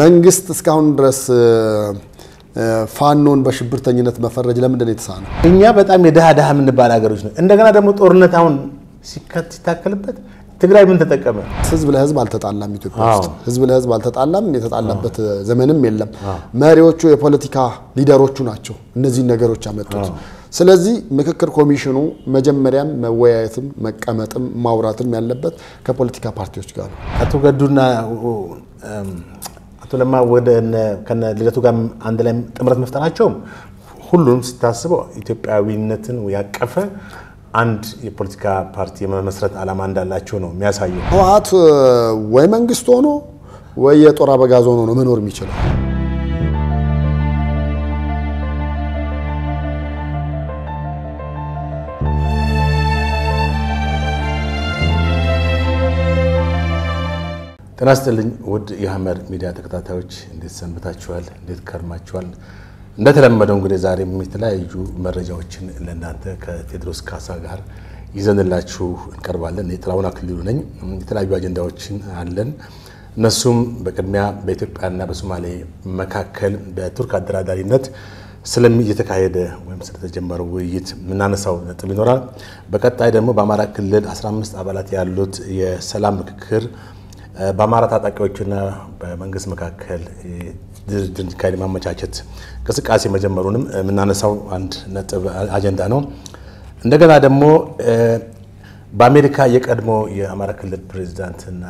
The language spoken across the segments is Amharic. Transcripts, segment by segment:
መንግስት እስካሁን ድረስ ፋኖን በሽብርተኝነት መፈረጅ ለምንድን ነው የተሳነው? እኛ በጣም የድሃ ድሃ የምንባል ሀገሮች ነው። እንደገና ደግሞ ጦርነት አሁን ሲከት ሲታከልበት ትግራይ ምን ተጠቀመ? ህዝብ ለህዝብ አልተጣላም። ኢትዮጵያ ውስጥ አዎ። ህዝብ ለህዝብ አልተጣላም። የተጣላበት ዘመንም የለም። መሪዎቹ የፖለቲካ ሊደሮቹ ናቸው እነዚህን ነገሮች ያመጡት። ስለዚህ ምክክር ኮሚሽኑ መጀመሪያም መወያየትም መቀመጥም ማውራትም ያለበት ከፖለቲካ ፓርቲዎች ጋር ነው። አቶ ገዱና እም፣ አቶ ለማ ወደ እነ- ከነ ልደቱ ጋር አንድ ላይ ጥምረት መፍጠራቸውም ሁሉም ስታስበው ኢትዮጵያዊነትን ያቀፈ አንድ የፖለቲካ ፓርቲ የመመስረት ዓላማ እንዳላቸው ነው የሚያሳየው። ህወሓት ወይ መንግስት ሆኖ ወይ የጦር አበጋዝ ሆኖ ነው መኖር የሚችለው። ጤና ይስጥልኝ ውድ የሐመር ሚዲያ ተከታታዮች እንዴት ሰንብታችኋል? እንዴት ከርማችኋል? እንደተለመደው እንግዲህ ዛሬም የተለያዩ መረጃዎችን ለእናንተ ከቴዎድሮስ ካሳ ጋር ይዘንላችሁ እንቀርባለን። የጥላሁን አክሊሉ ነኝ። የተለያዩ አጀንዳዎችን አለን። እነሱም በቅድሚያ በኢትዮጵያና በሶማሌ መካከል በቱርክ አደራዳሪነት ስለሚ እየተካሄደ ወይም ስለተጀመረው ውይይት የምናነሳው ነጥብ ይኖራል። በቀጣይ ደግሞ በአማራ ክልል 15 አባላት ያሉት የሰላም ምክክር በአማራ ታጣቂዎችና በመንግስት መካከል ድርድር እንዲካሄድ ማመቻቸት እንቅስቃሴ መጀመሩንም የምናነሳው አንድ ነጥብ አጀንዳ ነው። እንደገና ደግሞ በአሜሪካ የቀድሞ የአማራ ክልል ፕሬዚዳንትና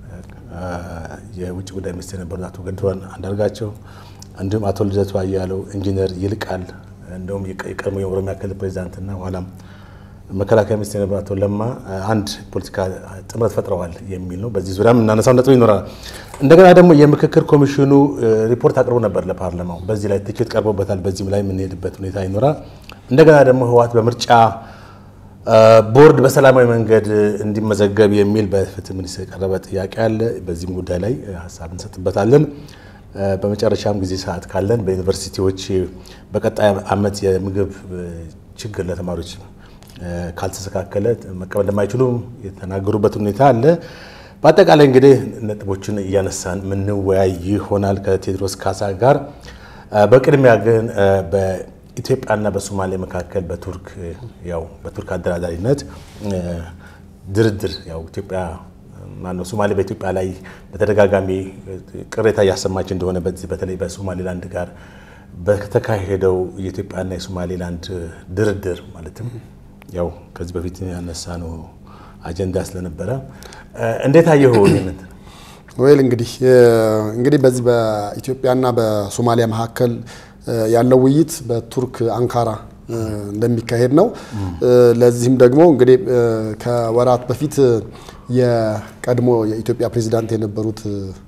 የውጭ ጉዳይ ሚኒስትር የነበሩት አቶ ገዱ አንዳርጋቸው እንዲሁም አቶ ልደቱ አያሌው፣ ኢንጂነር ይልቃል እንዲሁም የቀድሞ የኦሮሚያ ክልል ፕሬዚዳንትና ኋላም መከላከያ ሚኒስትር የነበሩ አቶ ለማ አንድ ፖለቲካ ጥምረት ፈጥረዋል የሚል ነው። በዚህ ዙሪያም እናነሳው ነጥብ ይኖራል። እንደገና ደግሞ የምክክር ኮሚሽኑ ሪፖርት አቅርቦ ነበር ለፓርላማው። በዚህ ላይ ትችት ቀርቦበታል። በዚህም ላይ የምንሄድበት ሁኔታ ይኖራል። እንደገና ደግሞ ህወሓት በምርጫ ቦርድ በሰላማዊ መንገድ እንዲመዘገብ የሚል በፍትህ ሚኒስትር የቀረበ ጥያቄ አለ። በዚህም ጉዳይ ላይ ሀሳብ እንሰጥበታለን። በመጨረሻም ጊዜ ሰዓት ካለን በዩኒቨርሲቲዎች በቀጣይ ዓመት የምግብ ችግር ለተማሪዎች ካልተስተካከለ መቀበል እንደማይችሉ የተናገሩበት ሁኔታ አለ። በአጠቃላይ እንግዲህ ነጥቦችን እያነሳን የምንወያይ ይሆናል ከቴዎድሮስ ካሳ ጋር። በቅድሚያ ግን በኢትዮጵያና በሶማሌ መካከል በቱርክ ያው በቱርክ አደራዳሪነት ድርድር ያው ኢትዮጵያ ማነው ሶማሌ በኢትዮጵያ ላይ በተደጋጋሚ ቅሬታ እያሰማች እንደሆነ በዚህ በተለይ በሶማሌላንድ ጋር በተካሄደው የኢትዮጵያና የሶማሌላንድ ድርድር ማለትም ያው ከዚህ በፊት ያነሳ ነው አጀንዳ ስለነበረ እንዴት አየኸው? ይህንን ወይል እንግዲህ እንግዲህ በዚህ በኢትዮጵያና በሶማሊያ መካከል ያለው ውይይት በቱርክ አንካራ እንደሚካሄድ ነው። ለዚህም ደግሞ እንግዲህ ከወራት በፊት የቀድሞ የኢትዮጵያ ፕሬዚዳንት የነበሩት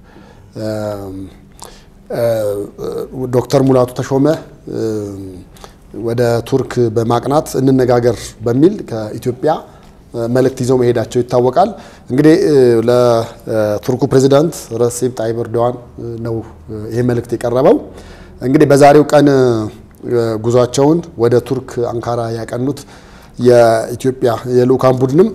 ዶክተር ሙላቱ ተሾመ ወደ ቱርክ በማቅናት እንነጋገር በሚል ከኢትዮጵያ መልእክት ይዘው መሄዳቸው ይታወቃል። እንግዲህ ለቱርኩ ፕሬዚዳንት ረሴፕ ጣይብ ኤርዶዋን ነው ይሄ መልእክት የቀረበው። እንግዲህ በዛሬው ቀን ጉዟቸውን ወደ ቱርክ አንካራ ያቀኑት የኢትዮጵያ የልኡካን ቡድንም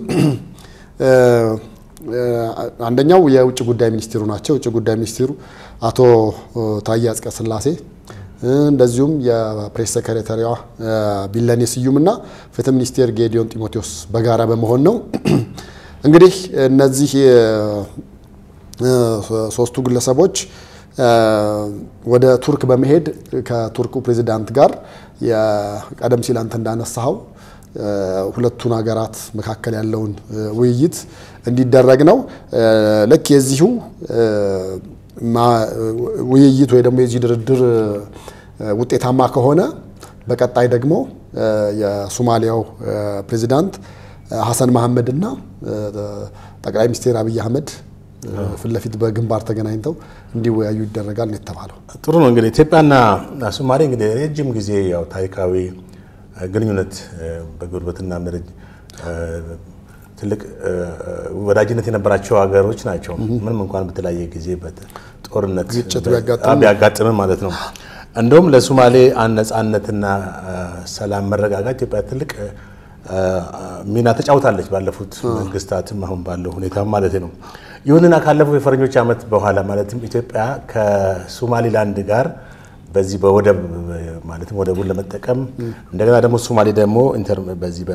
አንደኛው የውጭ ጉዳይ ሚኒስትሩ ናቸው። የውጭ ጉዳይ ሚኒስትሩ አቶ ታዬ አጽቀሥላሴ እንደዚሁም የፕሬስ ሰክሬታሪዋ ቢለኔ ስዩም እና ፍትህ ሚኒስቴር ጌዲዮን ጢሞቴዎስ በጋራ በመሆን ነው። እንግዲህ እነዚህ ሶስቱ ግለሰቦች ወደ ቱርክ በመሄድ ከቱርኩ ፕሬዚዳንት ጋር ቀደም ሲል አንተ እንዳነሳኸው ሁለቱን ሀገራት መካከል ያለውን ውይይት እንዲደረግ ነው። ልክ የዚሁ ውይይት ወይ ደግሞ የዚህ ድርድር ውጤታማ ከሆነ በቀጣይ ደግሞ የሶማሊያው ፕሬዚዳንት ሀሰን መሐመድ እና ጠቅላይ ሚኒስትር አብይ አህመድ ፊት ለፊት በግንባር ተገናኝተው እንዲወያዩ ይደረጋል ነው የተባለው። ጥሩ ነው። እንግዲህ ኢትዮጵያና ሶማሌ እንግዲህ ረጅም ጊዜ ያው ታሪካዊ ግንኙነት በጉርብትና ደረጃ ትልቅ ወዳጅነት የነበራቸው ሀገሮች ናቸው። ምንም እንኳን በተለያየ ጊዜ ጦርነት ግጭት ቢያጋጥም ቢያጋጥምም ማለት ነው። እንደውም ለሶማሌ ነጻነትና ሰላም መረጋጋት ኢትዮጵያ ትልቅ ሚና ተጫውታለች ባለፉት መንግስታትም አሁን ባለው ሁኔታ ማለት ነው። ይሁንና ካለፈው የፈረንጆች ዓመት በኋላ ማለትም ኢትዮጵያ ከሶማሊላንድ ጋር በዚህ በወደብ ማለትም ወደቡን ለመጠቀም እንደገና ደግሞ ሶማሌ ደግሞ በዚህ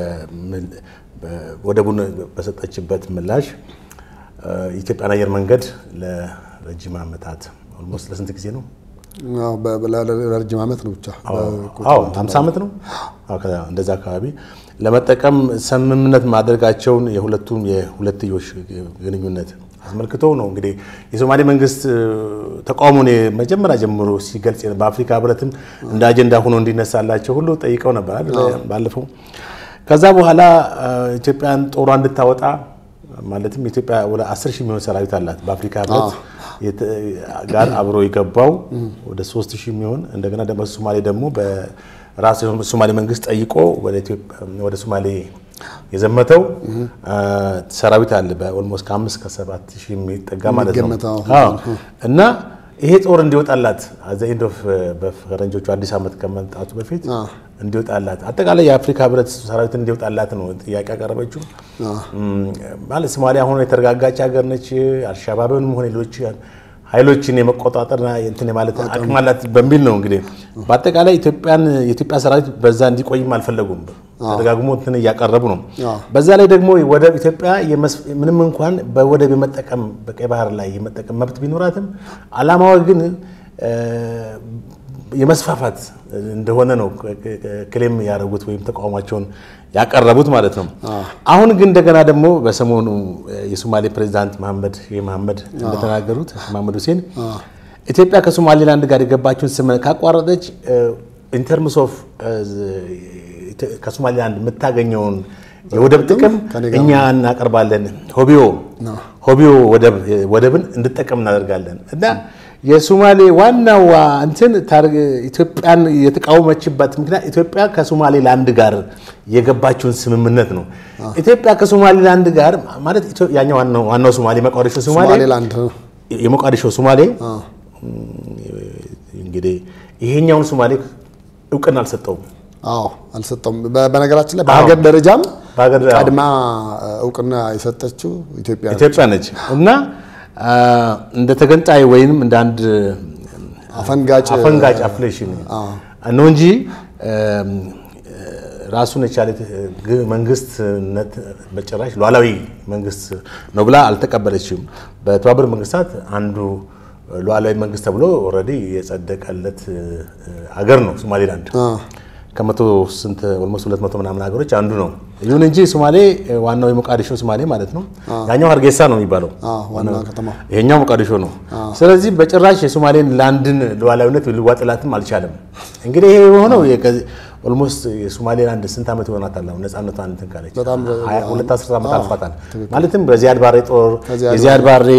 ወደቡን በሰጠችበት ምላሽ የኢትዮጵያን አየር መንገድ ለረጅም ዓመታት ኦልሞስት ለስንት ጊዜ ነው? ለረጅም ዓመት ነው ብቻ አዎ ሃምሳ ዓመት ነው እንደዛ አካባቢ ለመጠቀም ስምምነት ማድረጋቸውን የሁለቱም የሁለትዮሽ ግንኙነት አስመልክቶ ነው እንግዲህ የሶማሌ መንግስት ተቃውሞን መጀመሪያ ጀምሮ ሲገልጽ በአፍሪካ ህብረትም እንደ አጀንዳ ሆኖ እንዲነሳላቸው ሁሉ ጠይቀው ነበር ባለፈው። ከዛ በኋላ ኢትዮጵያን ጦሯ እንድታወጣ ማለትም ኢትዮጵያ ወደ አስር ሺህ የሚሆን ሰራዊት አላት በአፍሪካ ህብረት ጋር አብሮ የገባው ወደ ሶስት ሺህ የሚሆን እንደገና ደግሞ ሶማሌ ደግሞ በራሱ ሶማሌ መንግስት ጠይቆ ወደ ሶማሌ የዘመተው ሰራዊት አለ በኦልሞስት ከአምስት ከሰባት ሺህ የሚጠጋ ማለት ነው እና ይሄ ጦር እንዲወጣላት ዘኢንድ ኦፍ በፈረንጆቹ አዲስ ዓመት ከመምጣቱ በፊት እንዲወጣላት አጠቃላይ የአፍሪካ ህብረት ሰራዊት እንዲወጣላት ነው ጥያቄ ያቀረበችው። ማለት ሶማሊያ አሁን የተረጋጋች ሀገር ነች። አልሻባብንም ሆነ ሌሎች ኃይሎችን የመቆጣጠርና እንትን ማለት አቅም አላት በሚል ነው እንግዲህ በአጠቃላይ ኢትዮጵያን የኢትዮጵያ ሰራዊት በዛ እንዲቆይም አልፈለጉም። ተደጋግሞ እንትን እያቀረቡ ነው። በዛ ላይ ደግሞ ወደብ ኢትዮጵያ ምንም እንኳን በወደብ የመጠቀም በቀይ ባህር ላይ የመጠቀም መብት ቢኖራትም አላማዋ ግን የመስፋፋት እንደሆነ ነው ክሌም ያደረጉት ወይም ተቃውሟቸውን ያቀረቡት ማለት ነው። አሁን ግን እንደገና ደግሞ በሰሞኑ የሶማሌ ፕሬዚዳንት መሐመድ ሼህ መሐመድ እንደተናገሩት መሐመድ ሁሴን ኢትዮጵያ ከሶማሌላንድ ጋር የገባችውን ስምምነት ካቋረጠች ኢንተርምስ ኦፍ ከሶማሌላንድ የምታገኘውን የወደብ ጥቅም እኛ እናቀርባለን፣ ሆቢዮ ሆቢዮ ወደብን እንድጠቀም እናደርጋለን እና የሶማሌ ዋናው እንትን ኢትዮጵያን የተቃወመችበት ምክንያት ኢትዮጵያ ከሶማሌላንድ ጋር የገባችውን ስምምነት ነው። ኢትዮጵያ ከሶማሌላንድ ጋር ማለት ያኛው ዋናው ሶማሌ መቃዲሾ ሶማሌ የሞቃዲሾ ሶማሌ እንግዲህ ይሄኛውን ሶማሌ እውቅና አልሰጠውም። አዎ አልሰጠውም። በነገራችን ላይ በሀገር ደረጃም ቀድማ እውቅና የሰጠችው ኢትዮጵያ ነች እና እንደ ተገንጣይ ወይንም እንደ አንድ አፈንጋጭ አፈንጋጭ አፍሌሽን ነው እንጂ ራሱን የቻለ መንግስትነት በጭራሽ ሉዓላዊ መንግስት ነው ብላ አልተቀበለችም። በተባበሩት መንግስታት አንዱ ሉዓላዊ መንግስት ተብሎ ኦልሬዲ የጸደቀለት ሀገር ነው ሶማሌላንድ። ከመቶ ስንት ኦልሞስት ሁለት መቶ ምናምን ሀገሮች አንዱ ነው። ይሁን እንጂ ሶማሌ ዋናው የሞቃዲሾ ሶማሌ ማለት ነው። ያኛው ሀርጌሳ ነው የሚባለው፣ ይሄኛው ሞቃዲሾ ነው። ስለዚህ በጭራሽ የሶማሌን ላንድን ሉዓላዊነት ሊዋጥላትም አልቻለም። እንግዲህ ይሄ የሆነው ኦልሞስት የሶማሌላንድ ስንት ዓመት ይሆናታል? አሁን ነፃነቷን እንትን ካለች ሁለት አስርት ዓመት አልፏታል። ማለትም በዚያድ ባሬ ጦር የዚያድ ባሬ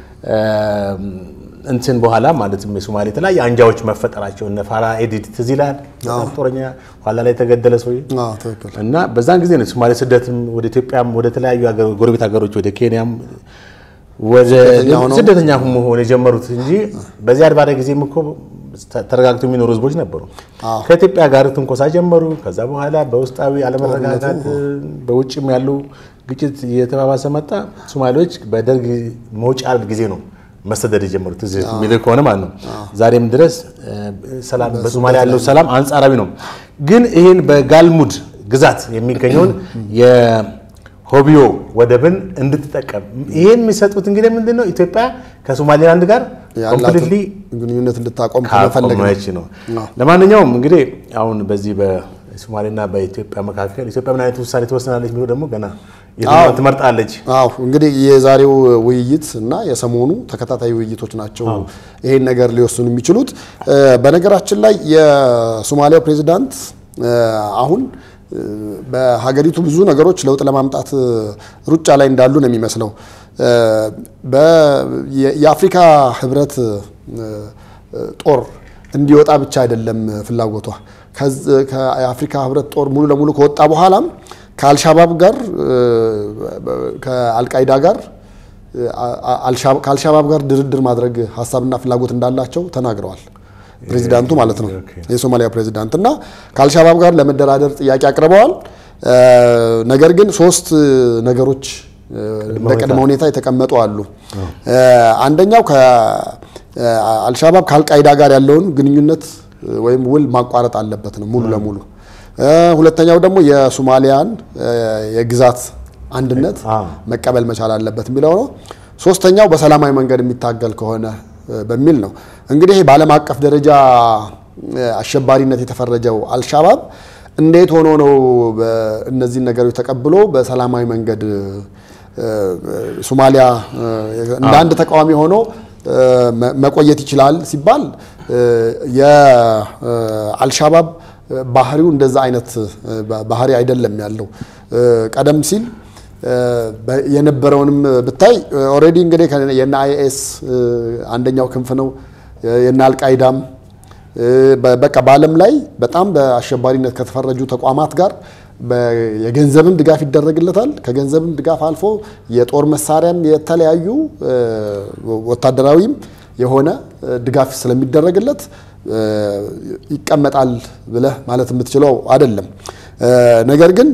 እንትን በኋላ ማለትም የሶማሌ የተለያዩ አንጃዎች መፈጠራቸው እነ ፋራ ኤዲድ ትዝ ይላል። በጣም ጦረኛ ኋላ ላይ የተገደለ ሰው እና በዛን ጊዜ ነው ሶማሌ ስደትም ወደ ኢትዮጵያም ወደ ተለያዩ ጎረቤት ሀገሮች ወደ ኬንያም ወደ ስደተኛ መሆን የጀመሩት እንጂ በዚያድ ባሬ ጊዜም እኮ ተረጋግተው የሚኖሩ ህዝቦች ነበሩ። ከኢትዮጵያ ጋር ትንኮሳ ጀመሩ። ከዛ በኋላ በውስጣዊ አለመረጋጋት በውጭም ያለው ግጭት እየተባባሰ መጣ። ሶማሌዎች በደርግ መውጫ ጊዜ ነው መሰደድ የጀመሩት እዚህ የሚልህ ከሆነ ማለት ነው። ዛሬም ድረስ ሰላም በሶማሊያ ያለው ሰላም አንጻራዊ ነው። ግን ይህን በጋልሙድ ግዛት የሚገኘውን የሆቢዮ ወደብን እንድትጠቀም ይህን የሚሰጡት እንግዲህ ምንድን ነው ኢትዮጵያ ከሶማሌላንድ ጋር ኮምፕሊትሊ ግንኙነት እንድታቆም ካቆመች ነው። ለማንኛውም እንግዲህ አሁን በዚህ በሶማሌና በኢትዮጵያ መካከል ኢትዮጵያ ምን አይነት ውሳኔ ትወስናለች የሚለው ደግሞ ገና ትመርጣለች። አዎ እንግዲህ የዛሬው ውይይት እና የሰሞኑ ተከታታይ ውይይቶች ናቸው ይሄን ነገር ሊወስኑ የሚችሉት። በነገራችን ላይ የሶማሊያው ፕሬዚዳንት አሁን በሀገሪቱ ብዙ ነገሮች ለውጥ ለማምጣት ሩጫ ላይ እንዳሉ ነው የሚመስለው። የአፍሪካ ህብረት ጦር እንዲወጣ ብቻ አይደለም ፍላጎቷ። ከአፍሪካ ህብረት ጦር ሙሉ ለሙሉ ከወጣ በኋላም ከአልሻባብ ጋር ከአልቃይዳ ጋር ከአልሻባብ ጋር ድርድር ማድረግ ሀሳብና ፍላጎት እንዳላቸው ተናግረዋል። ፕሬዚዳንቱ ማለት ነው የሶማሊያ ፕሬዚዳንት እና ከአልሻባብ ጋር ለመደራደር ጥያቄ አቅርበዋል። ነገር ግን ሶስት ነገሮች እንደ ቅድመ ሁኔታ የተቀመጡ አሉ። አንደኛው ከአልሻባብ ከአልቃይዳ ጋር ያለውን ግንኙነት ወይም ውል ማቋረጥ አለበት ነው ሙሉ ለሙሉ። ሁለተኛው ደግሞ የሶማሊያን የግዛት አንድነት መቀበል መቻል አለበት የሚለው ነው። ሶስተኛው በሰላማዊ መንገድ የሚታገል ከሆነ በሚል ነው። እንግዲህ በዓለም አቀፍ ደረጃ አሸባሪነት የተፈረጀው አልሻባብ እንዴት ሆኖ ነው እነዚህን ነገሮች ተቀብሎ በሰላማዊ መንገድ ሶማሊያ እንደ አንድ ተቃዋሚ ሆኖ መቆየት ይችላል ሲባል የአልሻባብ ባህሪው እንደዛ አይነት ባህሪ አይደለም ያለው። ቀደም ሲል የነበረውንም ብታይ ኦልሬዲ እንግዲህ የነ አይኤስ አንደኛው ክንፍ ነው የነ አልቃይዳም በቃ በዓለም ላይ በጣም በአሸባሪነት ከተፈረጁ ተቋማት ጋር የገንዘብም ድጋፍ ይደረግለታል። ከገንዘብም ድጋፍ አልፎ የጦር መሳሪያም የተለያዩ ወታደራዊም የሆነ ድጋፍ ስለሚደረግለት ይቀመጣል ብለህ ማለት የምትችለው አይደለም። ነገር ግን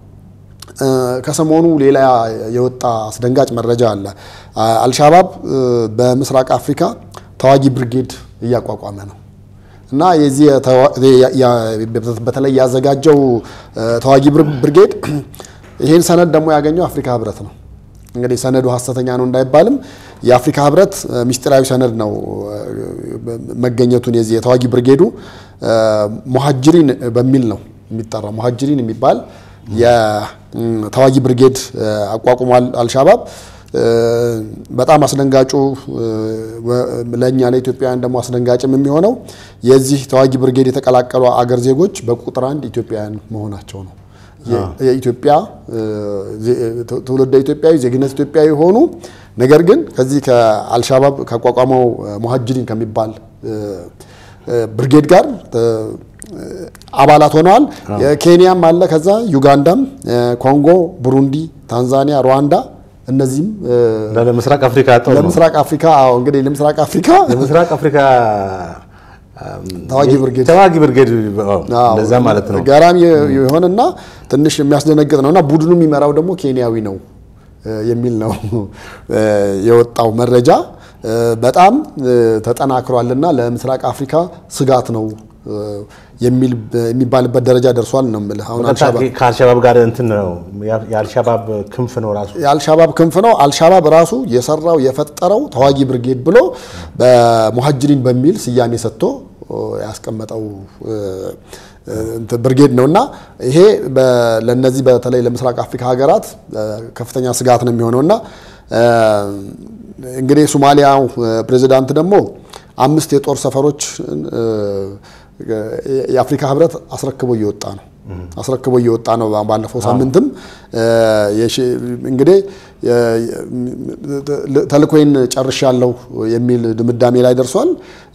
ከሰሞኑ ሌላ የወጣ አስደንጋጭ መረጃ አለ። አልሻባብ በምስራቅ አፍሪካ ተዋጊ ብርጌድ እያቋቋመ ነው እና የዚህ በተለይ ያዘጋጀው ተዋጊ ብርጌድ ይህን ሰነድ ደግሞ ያገኘው አፍሪካ ህብረት ነው። እንግዲህ ሰነዱ ሀሰተኛ ነው እንዳይባልም የአፍሪካ ህብረት ሚስጢራዊ ሰነድ ነው መገኘቱን የዚህ የተዋጊ ብርጌዱ ሙሀጅሪን በሚል ነው የሚጠራው። ሙሀጅሪን የሚባል የተዋጊ ብርጌድ አቋቁሟል አልሻባብ። በጣም አስደንጋጩ ለእኛ ለኢትዮጵያውያን ደግሞ አስደንጋጭም የሚሆነው የዚህ ተዋጊ ብርጌድ የተቀላቀሉ አገር ዜጎች በቁጥር አንድ ኢትዮጵያውያን መሆናቸው ነው። የኢትዮጵያ ትውልደ ኢትዮጵያዊ ዜግነት ኢትዮጵያዊ የሆኑ ነገር ግን ከዚህ ከአልሻባብ ካቋቋመው ሙሀጅሪን ከሚባል ብርጌድ ጋር አባላት ሆነዋል። ኬንያም አለ፣ ከዛ ዩጋንዳም፣ ኮንጎ፣ ቡሩንዲ፣ ታንዛኒያ፣ ሩዋንዳ እነዚህም ለምስራቅ አፍሪካ ጦር ነው። ለምስራቅ አፍሪካ አዎ፣ እንግዲህ ለምስራቅ አፍሪካ ለምስራቅ አፍሪካ ተዋጊ ብርጌድ ተዋጊ ብርጌድ እንደዛ ማለት ነው። ገራሚ የሆነና ትንሽ የሚያስደነግጥ ነው እና ቡድኑ የሚመራው ደግሞ ኬንያዊ ነው የሚል ነው የወጣው መረጃ። በጣም ተጠናክሯልና ለምስራቅ አፍሪካ ስጋት ነው የሚባልበት ደረጃ ደርሷል ነው የምልህ። አሁን ከአልሻባብ ጋር እንትን ነው የአልሻባብ ክንፍ ነው ራሱ የአልሻባብ ክንፍ ነው። አልሻባብ ራሱ የሰራው የፈጠረው ተዋጊ ብርጌድ ብሎ በሙሀጅሪን በሚል ስያሜ ሰጥቶ ያስቀመጠው ብርጌድ ነው እና ይሄ ለነዚህ በተለይ ለምስራቅ አፍሪካ ሀገራት ከፍተኛ ስጋት ነው የሚሆነው እና እንግዲህ ሶማሊያው ፕሬዚዳንት ደግሞ አምስት የጦር ሰፈሮች የአፍሪካ ህብረት አስረክቦ እየወጣ ነው አስረክቦ እየወጣ ነው። ባለፈው ሳምንትም እንግዲህ ተልእኮዬን ጨርሻለሁ የሚል ድምዳሜ ላይ ደርሷል።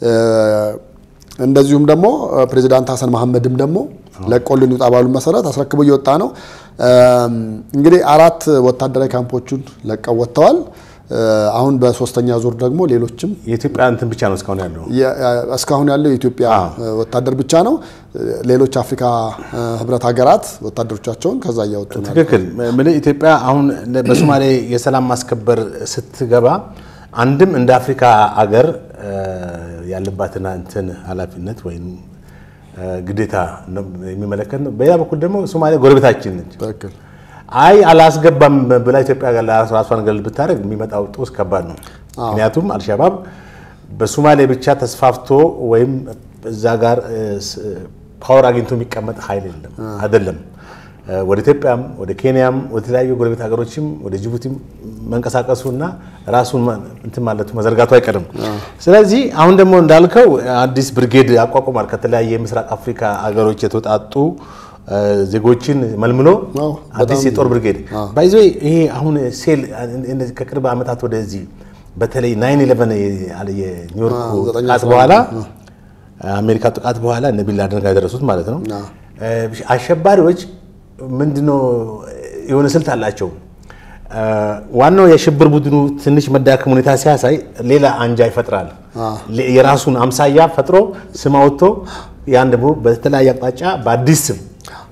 እንደዚሁም ደግሞ ፕሬዚዳንት ሀሰን መሐመድም ደግሞ ለቆልን ይውጣ ባሉ መሰረት አስረክቦ እየወጣ ነው። እንግዲህ አራት ወታደራዊ ካምፖቹን ለቀው ወጥተዋል። አሁን በሶስተኛ ዙር ደግሞ ሌሎችም የኢትዮጵያ እንትን ብቻ ነው እስካሁን ያለው እስካሁን ያለው የኢትዮጵያ ወታደር ብቻ ነው። ሌሎች አፍሪካ ህብረት ሀገራት ወታደሮቻቸውን ከዛ እያወጡ ነው። ትክክል። ምን ኢትዮጵያ አሁን በሶማሌ የሰላም ማስከበር ስትገባ አንድም እንደ አፍሪካ አገር ያለባትን እንትን ኃላፊነት ወይም ግዴታ የሚመለከት ነው። በሌላ በኩል ደግሞ ሶማሌ ጎረቤታችን ነች። ትክክል። አይ አላስገባም ብላ ኢትዮጵያ ጋር ራሷን ገለል ብታደርግ የሚመጣው ጦስ ከባድ ነው። ምክንያቱም አልሻባብ በሶማሌ ብቻ ተስፋፍቶ ወይም እዛ ጋር ፓወር አግኝቶ የሚቀመጥ ኃይል የለም አይደለም። ወደ ኢትዮጵያም ወደ ኬንያም ወደ ተለያዩ ጎረቤት ሀገሮችም ወደ ጅቡቲም መንቀሳቀሱና ራሱን እንትን ማለቱ መዘርጋቱ አይቀርም። ስለዚህ አሁን ደግሞ እንዳልከው አዲስ ብርጌድ አቋቁሟል። ከተለያየ የምስራቅ አፍሪካ ሀገሮች የተውጣጡ ዜጎችን መልምሎ አዲስ የጦር ብርጌድ ባይዞ ይሄ አሁን ሴል ከቅርብ ዓመታት ወደዚህ በተለይ ናይን ኢሌቨን የኒውዮርኩ ጥቃት በኋላ አሜሪካ ጥቃት በኋላ እነ ቢን ላደን ጋር የደረሱት ማለት ነው። አሸባሪዎች ምንድነው የሆነ ስልት አላቸው። ዋናው የሽብር ቡድኑ ትንሽ መዳከም ሁኔታ ሲያሳይ ሌላ አንጃ ይፈጥራል። የራሱን አምሳያ ፈጥሮ ስም አውጥቶ ያን ደግሞ በተለያየ አቅጣጫ በአዲስ ስም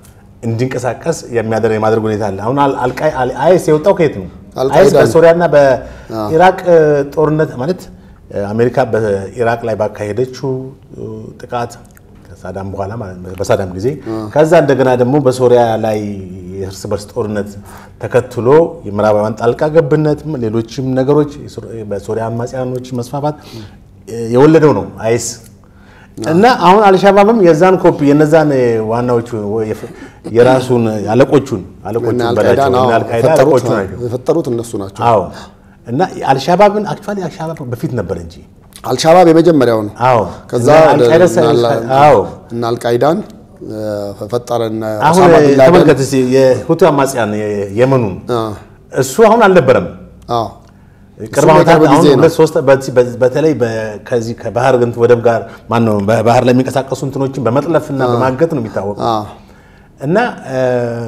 እንዲንቀሳቀስ የሚያደርግ የማድረግ ሁኔታ አለ። አሁን አይኤስ የወጣው ከየት ነው? አልቃይዳ አይኤስ ነው። በሶሪያና በኢራቅ ጦርነት ማለት አሜሪካ በኢራቅ ላይ ባካሄደችው ጥቃት ከሳዳም በኋላ ማለት ነው፣ በሳዳም ጊዜ ከዛ እንደገና ደግሞ በሶሪያ ላይ የእርስ በርስ ጦርነት ተከትሎ የምዕራባውያን ጣልቃ ገብነት፣ ሌሎችም ነገሮች በሶሪያ አማጽያኖች መስፋፋት የወለደው ነው አይኤስ እና አሁን አልሻባብም የዛን ኮፒ የነዛን ዋናዎቹ የራሱን አለቆቹን አለቆቹን በላቸው እና አልቃይዳ አለቆቹ ናቸው የፈጠሩት እነሱ ናቸው። አዎ እና አልሻባብን አክቹዋሊ አልሻባብ በፊት ነበር እንጂ አልሻባብ የመጀመሪያው ነው። አዎ ከዛ እና አልቃይዳ አዎ እና አልቃይዳን ፈጠረ። እነ አሁን ኦሳማ ቢን ላደን ተመልከት እስኪ የሁቱ አማጽያን የመኑን እሱ አሁን አልነበረም። አዎ ቅርብ እሱም ዓመታት የቅርብ አሁን ጊዜ ነው። ሁለት ሶስት በዚህ- በዚህ- በተለይ በ- ከዚህ ከባህር ግን ወደብ ጋር ማነው በባህር ላይ የሚንቀሳቀሱ እንትኖችን በመጥለፍና በማገት ነው የሚታወቀው አዎ እና እ፣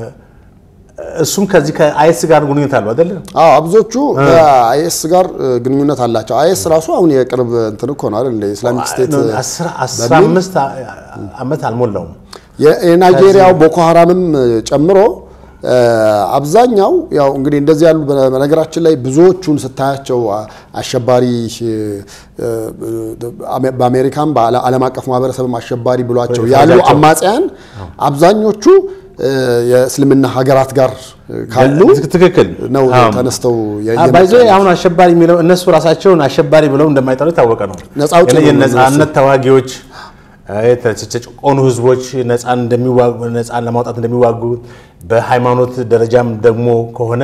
እሱም ከዚህ ከአይኤስ ጋር ግንኙነት አለው አይደለ? አዎ አብዞቹ ከአይኤስ ጋር እ, ግንኙነት አላቸው። አይኤስ ራሱ አሁን የቅርብ እንትን እኮ ነው አይደል? እንደ ኢስላሚክ ስቴት እ, አስራ- አስራ በሚል አምስት ዓመት አልሞላውም። የ- የናይጄሪያው ቦኮ ሀራምም እ, ጨምሮ እ, አብዛኛው ያው እንግዲህ እንደዚህ ያሉ በ- በነገራችን ላይ ብዙዎቹን ስታያቸው አ- አሸባሪ እ, እ, አሜ- በአሜሪካም በዓለም አቀፍ ማህበረሰብም አሸባሪ ብሏቸው ያሉ ፈረጃቸው። አማጽያን አብዛኞቹ እ, የእስልምና ሀገራት ጋር እ, ካሉ ትክክል ነው አዎ። ተነስተው የ- ባይዞ የመጡ አሁን አሸባሪ የሚለው እነሱ ራሳቸውን አሸባሪ ብለው እንደማይጠሩ የታወቀ ነው። ነፃ አውጪ ነው የነጻነት ተዋጊዎች የተጨቆኑ ህዝቦች ነፃን እንደሚዋጉ ነፃን ለማውጣት እንደሚዋጉ በሃይማኖት ደረጃም ደግሞ ከሆነ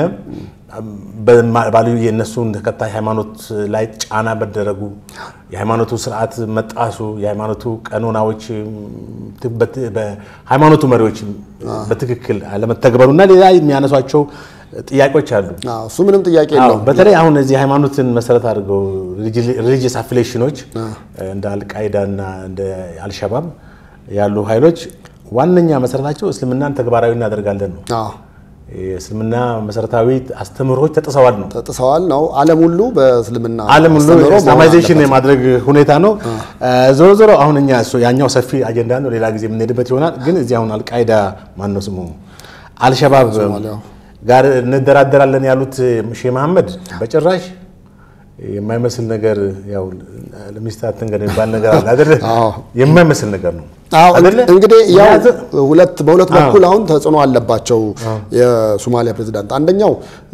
በማ- ባሉ የእነሱን ተከታይ ሃይማኖት ላይ ጫና መደረጉ የሃይማኖቱ ስርዓት መጣሱ የሃይማኖቱ ቀኖናዎች ት- በት- በሃይማኖቱ መሪዎች በትክክል አለመተግበሩ እና ሌላ የሚያነሷቸው ጥያቄዎች አሉ። አዎ፣ እሱ ምንም ጥያቄ አዎ የለውም። በተለይ አሁን እዚህ ሃይማኖትን መሰረት አድርገው ሪሊጂየስ አፊሌሽኖች እንደ አልቃይዳ እና እንደ አልሸባብ ያሉ ኃይሎች ዋነኛ መሰረታቸው እስልምናን ተግባራዊ እናደርጋለን ነው። አዎ የእስልምና መሰረታዊ አስተምህሮች ተጥሰዋል ነው። ተጥሰዋል ነው። ዓለም ሁሉ በእስልምና ዓለም ሁሉ አስተምህሮ መሆን ኢስላማይዜሽን አለበት። የማድረግ ሁኔታ ነው። ዞሮ ዞሮ አሁን እኛ እሱ ያኛው ሰፊ አጀንዳ ነው፣ ሌላ ጊዜ የምንሄድበት ይሆናል። ግን እዚህ አሁን አልቃይዳ ማን ነው ስሙ አልሸባብ ሶማሊያው። ጋር እንደራደራለን ያሉት ሼህ መሐመድ በጭራሽ የማይመስል ነገር ያው ለሚስት አትንገር የሚባል ነገር አለ አይደለ? አዎ። የማይመስል ነገር ነው አዎ አይደለ? እንግዲህ ያው ምክንያቱም- ሁለት በሁለት አዎ። በኩል አሁን ተጽዕኖ አለባቸው የሶማሊያ ፕሬዝዳንት። አንደኛው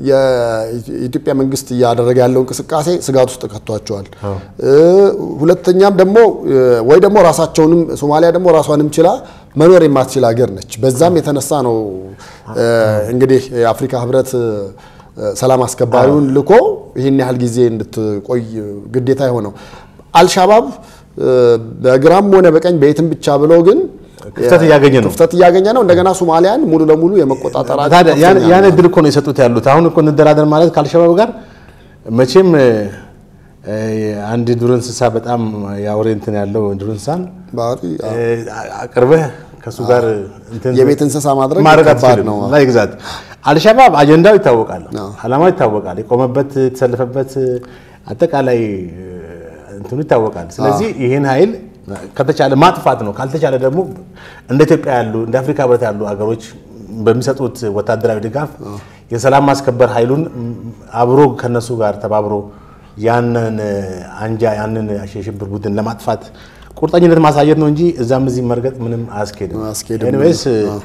የኢትዮጵያ መንግስት እያደረገ ያለው እንቅስቃሴ ስጋት ውስጥ ከቷቸዋል። እ፣ ሁለተኛም ደግሞ እ፣ ወይ ደግሞ ራሳቸውንም ሶማሊያ ደግሞ ራሷንም ችላ መኖር የማትችል ሀገር ነች። በዛም የተነሳ ነው እ፣ እንግዲህ የአፍሪካ ህብረት እ፣ ሰላም አስከባሪውን ልኮ ይህን ያህል ጊዜ እንድትቆይ ግዴታ የሆነው አልሻባብ እ፣ በግራም ሆነ በቀኝ በየትም ብቻ ብሎ ግን ክፍተት እያገኘ ነው። ክፍተት እያገኘ ነው። እንደገና ሶማሊያን ሙሉ ለሙሉ የመቆጣጠራቸው ታዲያ ያን- ከፍተኛ ያን ነው። እድል እኮ ነው የሰጡት ያሉት። አሁን እኮ እንደራደር ማለት ከአልሸባብ ጋር መቼም እ፣ እ፣ አንድ ዱር እንስሳ በጣም የአውሬ እንትን ያለው ዱር እንስሳን ባህሪ እ፣ አቅርበህ ከእሱ ጋር እንትን የቤት እንስሳ ማድረግ ማድረግ ከባድ አትችልም። ነው። ላይ ግዛት አልሸባብ አጀንዳው ይታወቃል፣ አዎ። አላማው ይታወቃል፣ የቆመበት የተሰለፈበት አጠቃላይ እ፣ እንትኑ ይታወቃል። ስለዚህ ይህን ኃይል ከተቻለ ማጥፋት ነው። ካልተቻለ ደግሞ እንደ ኢትዮጵያ ያሉ እንደ አፍሪካ ህብረት ያሉ ሀገሮች በሚሰጡት ወታደራዊ ድጋፍ የሰላም ማስከበር ኃይሉን ም፣ አብሮ ከነሱ ጋር ተባብሮ ያንን አንጃ ያንን የሽብር ቡድን ለማጥፋት ቁርጠኝነት ማሳየት ነው እንጂ እዛም እዚህ መርገጥ ምንም አያስኬድም። አያስኬድም። ኤኒዌይስ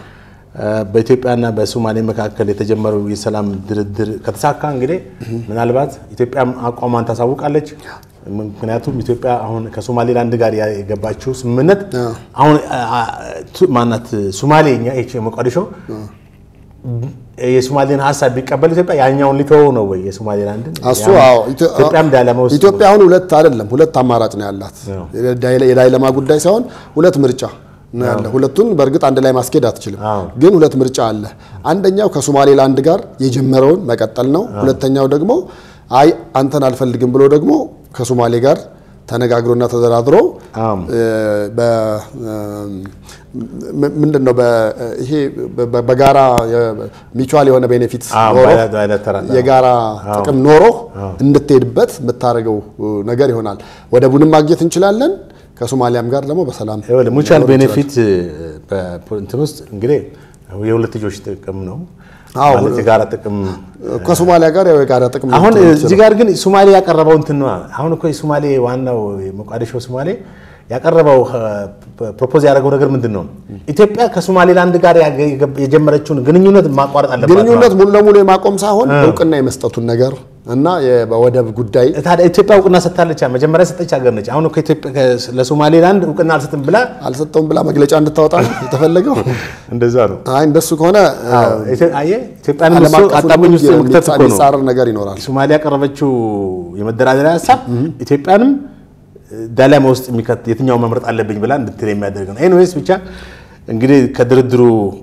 በኢትዮጵያና በሶማሌ መካከል የተጀመረው የሰላም ድርድር ከተሳካ እንግዲህ ምናልባት ኢትዮጵያም አቋሟን ታሳውቃለች። ምክንያቱም ኢትዮጵያ አሁን ከሶማሌላንድ ጋር የገባችው ስምምነት አሁን አ- አ- ቱ- ማናት ሶማሌ እኛ ይህች ሞቃዲሾ የሶማሌን ሀሳብ ቢቀበል ኢትዮጵያ ያኛውን ሊተወው ነው ወይ የሶማሌላንድን? እሱ ያም- አዎ፣ ኢትዮ- ኢትዮጵያም ዳይለማ ውስጥ ኢትዮጵያ አሁን ሁለት አይደለም ሁለት አማራጭ ነው ያላት። አዎ። የዳይለ- የዳይለማ ጉዳይ ሳይሆን ሁለት ምርጫ ነው ያለ። ሁለቱን በእርግጥ አንድ ላይ ማስኬድ አትችልም፣ አዎ። ግን ሁለት ምርጫ አለ። አንደኛው ከሶማሌላንድ ጋር የጀመረውን መቀጠል ነው። ሁለተኛው ደግሞ አይ አንተን አልፈልግም ብሎ ደግሞ ከሶማሌ ጋር ተነጋግሮና ተደራድሮ አዎ። እ፣ በ- ም- ምንድን ነው በ- ይሄ በ- በጋራ ሚቹዋል የሆነ ቤኔፊት አዎ፣ ኖሮ ባይላ- ባይላተራል፣ አዎ። የጋራ ጥቅም ኖሮ እንድትሄድበት የምታደርገው ነገር ይሆናል። ወደቡንም ማግኘት እንችላለን። ከሶማሊያም ጋር ደግሞ በሰላም ሙቹዋል ቤኔፊት እንትን ውስጥ እንግዲህ የሁለትዮሽ ጥቅም ነው አዎ። ማለት የጋራ ጥቅም ከሶማሊያ ጋር ያው የጋራ ጥቅም አሁን ነው እዚህ ጋር ግን ሶማሌ ያቀረበው እንትን ነው። አሁን እኮ የሶማሌ ዋናው ሞቃዲሾ ሶማሌ ያቀረበው ፕሮፖዝ ያደረገው ነገር ምንድን ነው? ኢትዮጵያ ከሶማሌላንድ ጋር ያገ- የጀመረችውን ግንኙነት ማቋረጥ አለባት። ግንኙነት ሙሉ ለሙሉ የማቆም ሳይሆን እውቅና የመስጠቱን ነገር እና የወደብ ጉዳይ ታዲያ ኢትዮጵያ እውቅና ሰጥታለች። መጀመሪያ ሰጠች ሀገር ነች። አሁን እኮ ኢትዮጵያ ከ- ለሶማሌላንድ እውቅና አልሰጥም ብላ አልሰጠውም ብላ መግለጫ እንድታወጣ ነው የተፈለገው። እንደዛ ነው። አይ እንደሱ ከሆነ ኢትዮ- አየህ ኢትዮጵያንም ዓለም እሱ አቀፉን አጣብቂኝ ውስጥ ሕግ መክተት እኮ ነው። የሚጻረር ነገር ይኖራል። ሶማሊያ ያቀረበችው የመደራደሪያ ሀሳብ ኢትዮጵያንም ዳላማ ውስጥ የሚከት የትኛውን መምረጥ አለብኝ ብላ እንድትል የሚያደርግ ነው። ኤኒዌይስ ብቻ እንግዲህ ከድርድሩ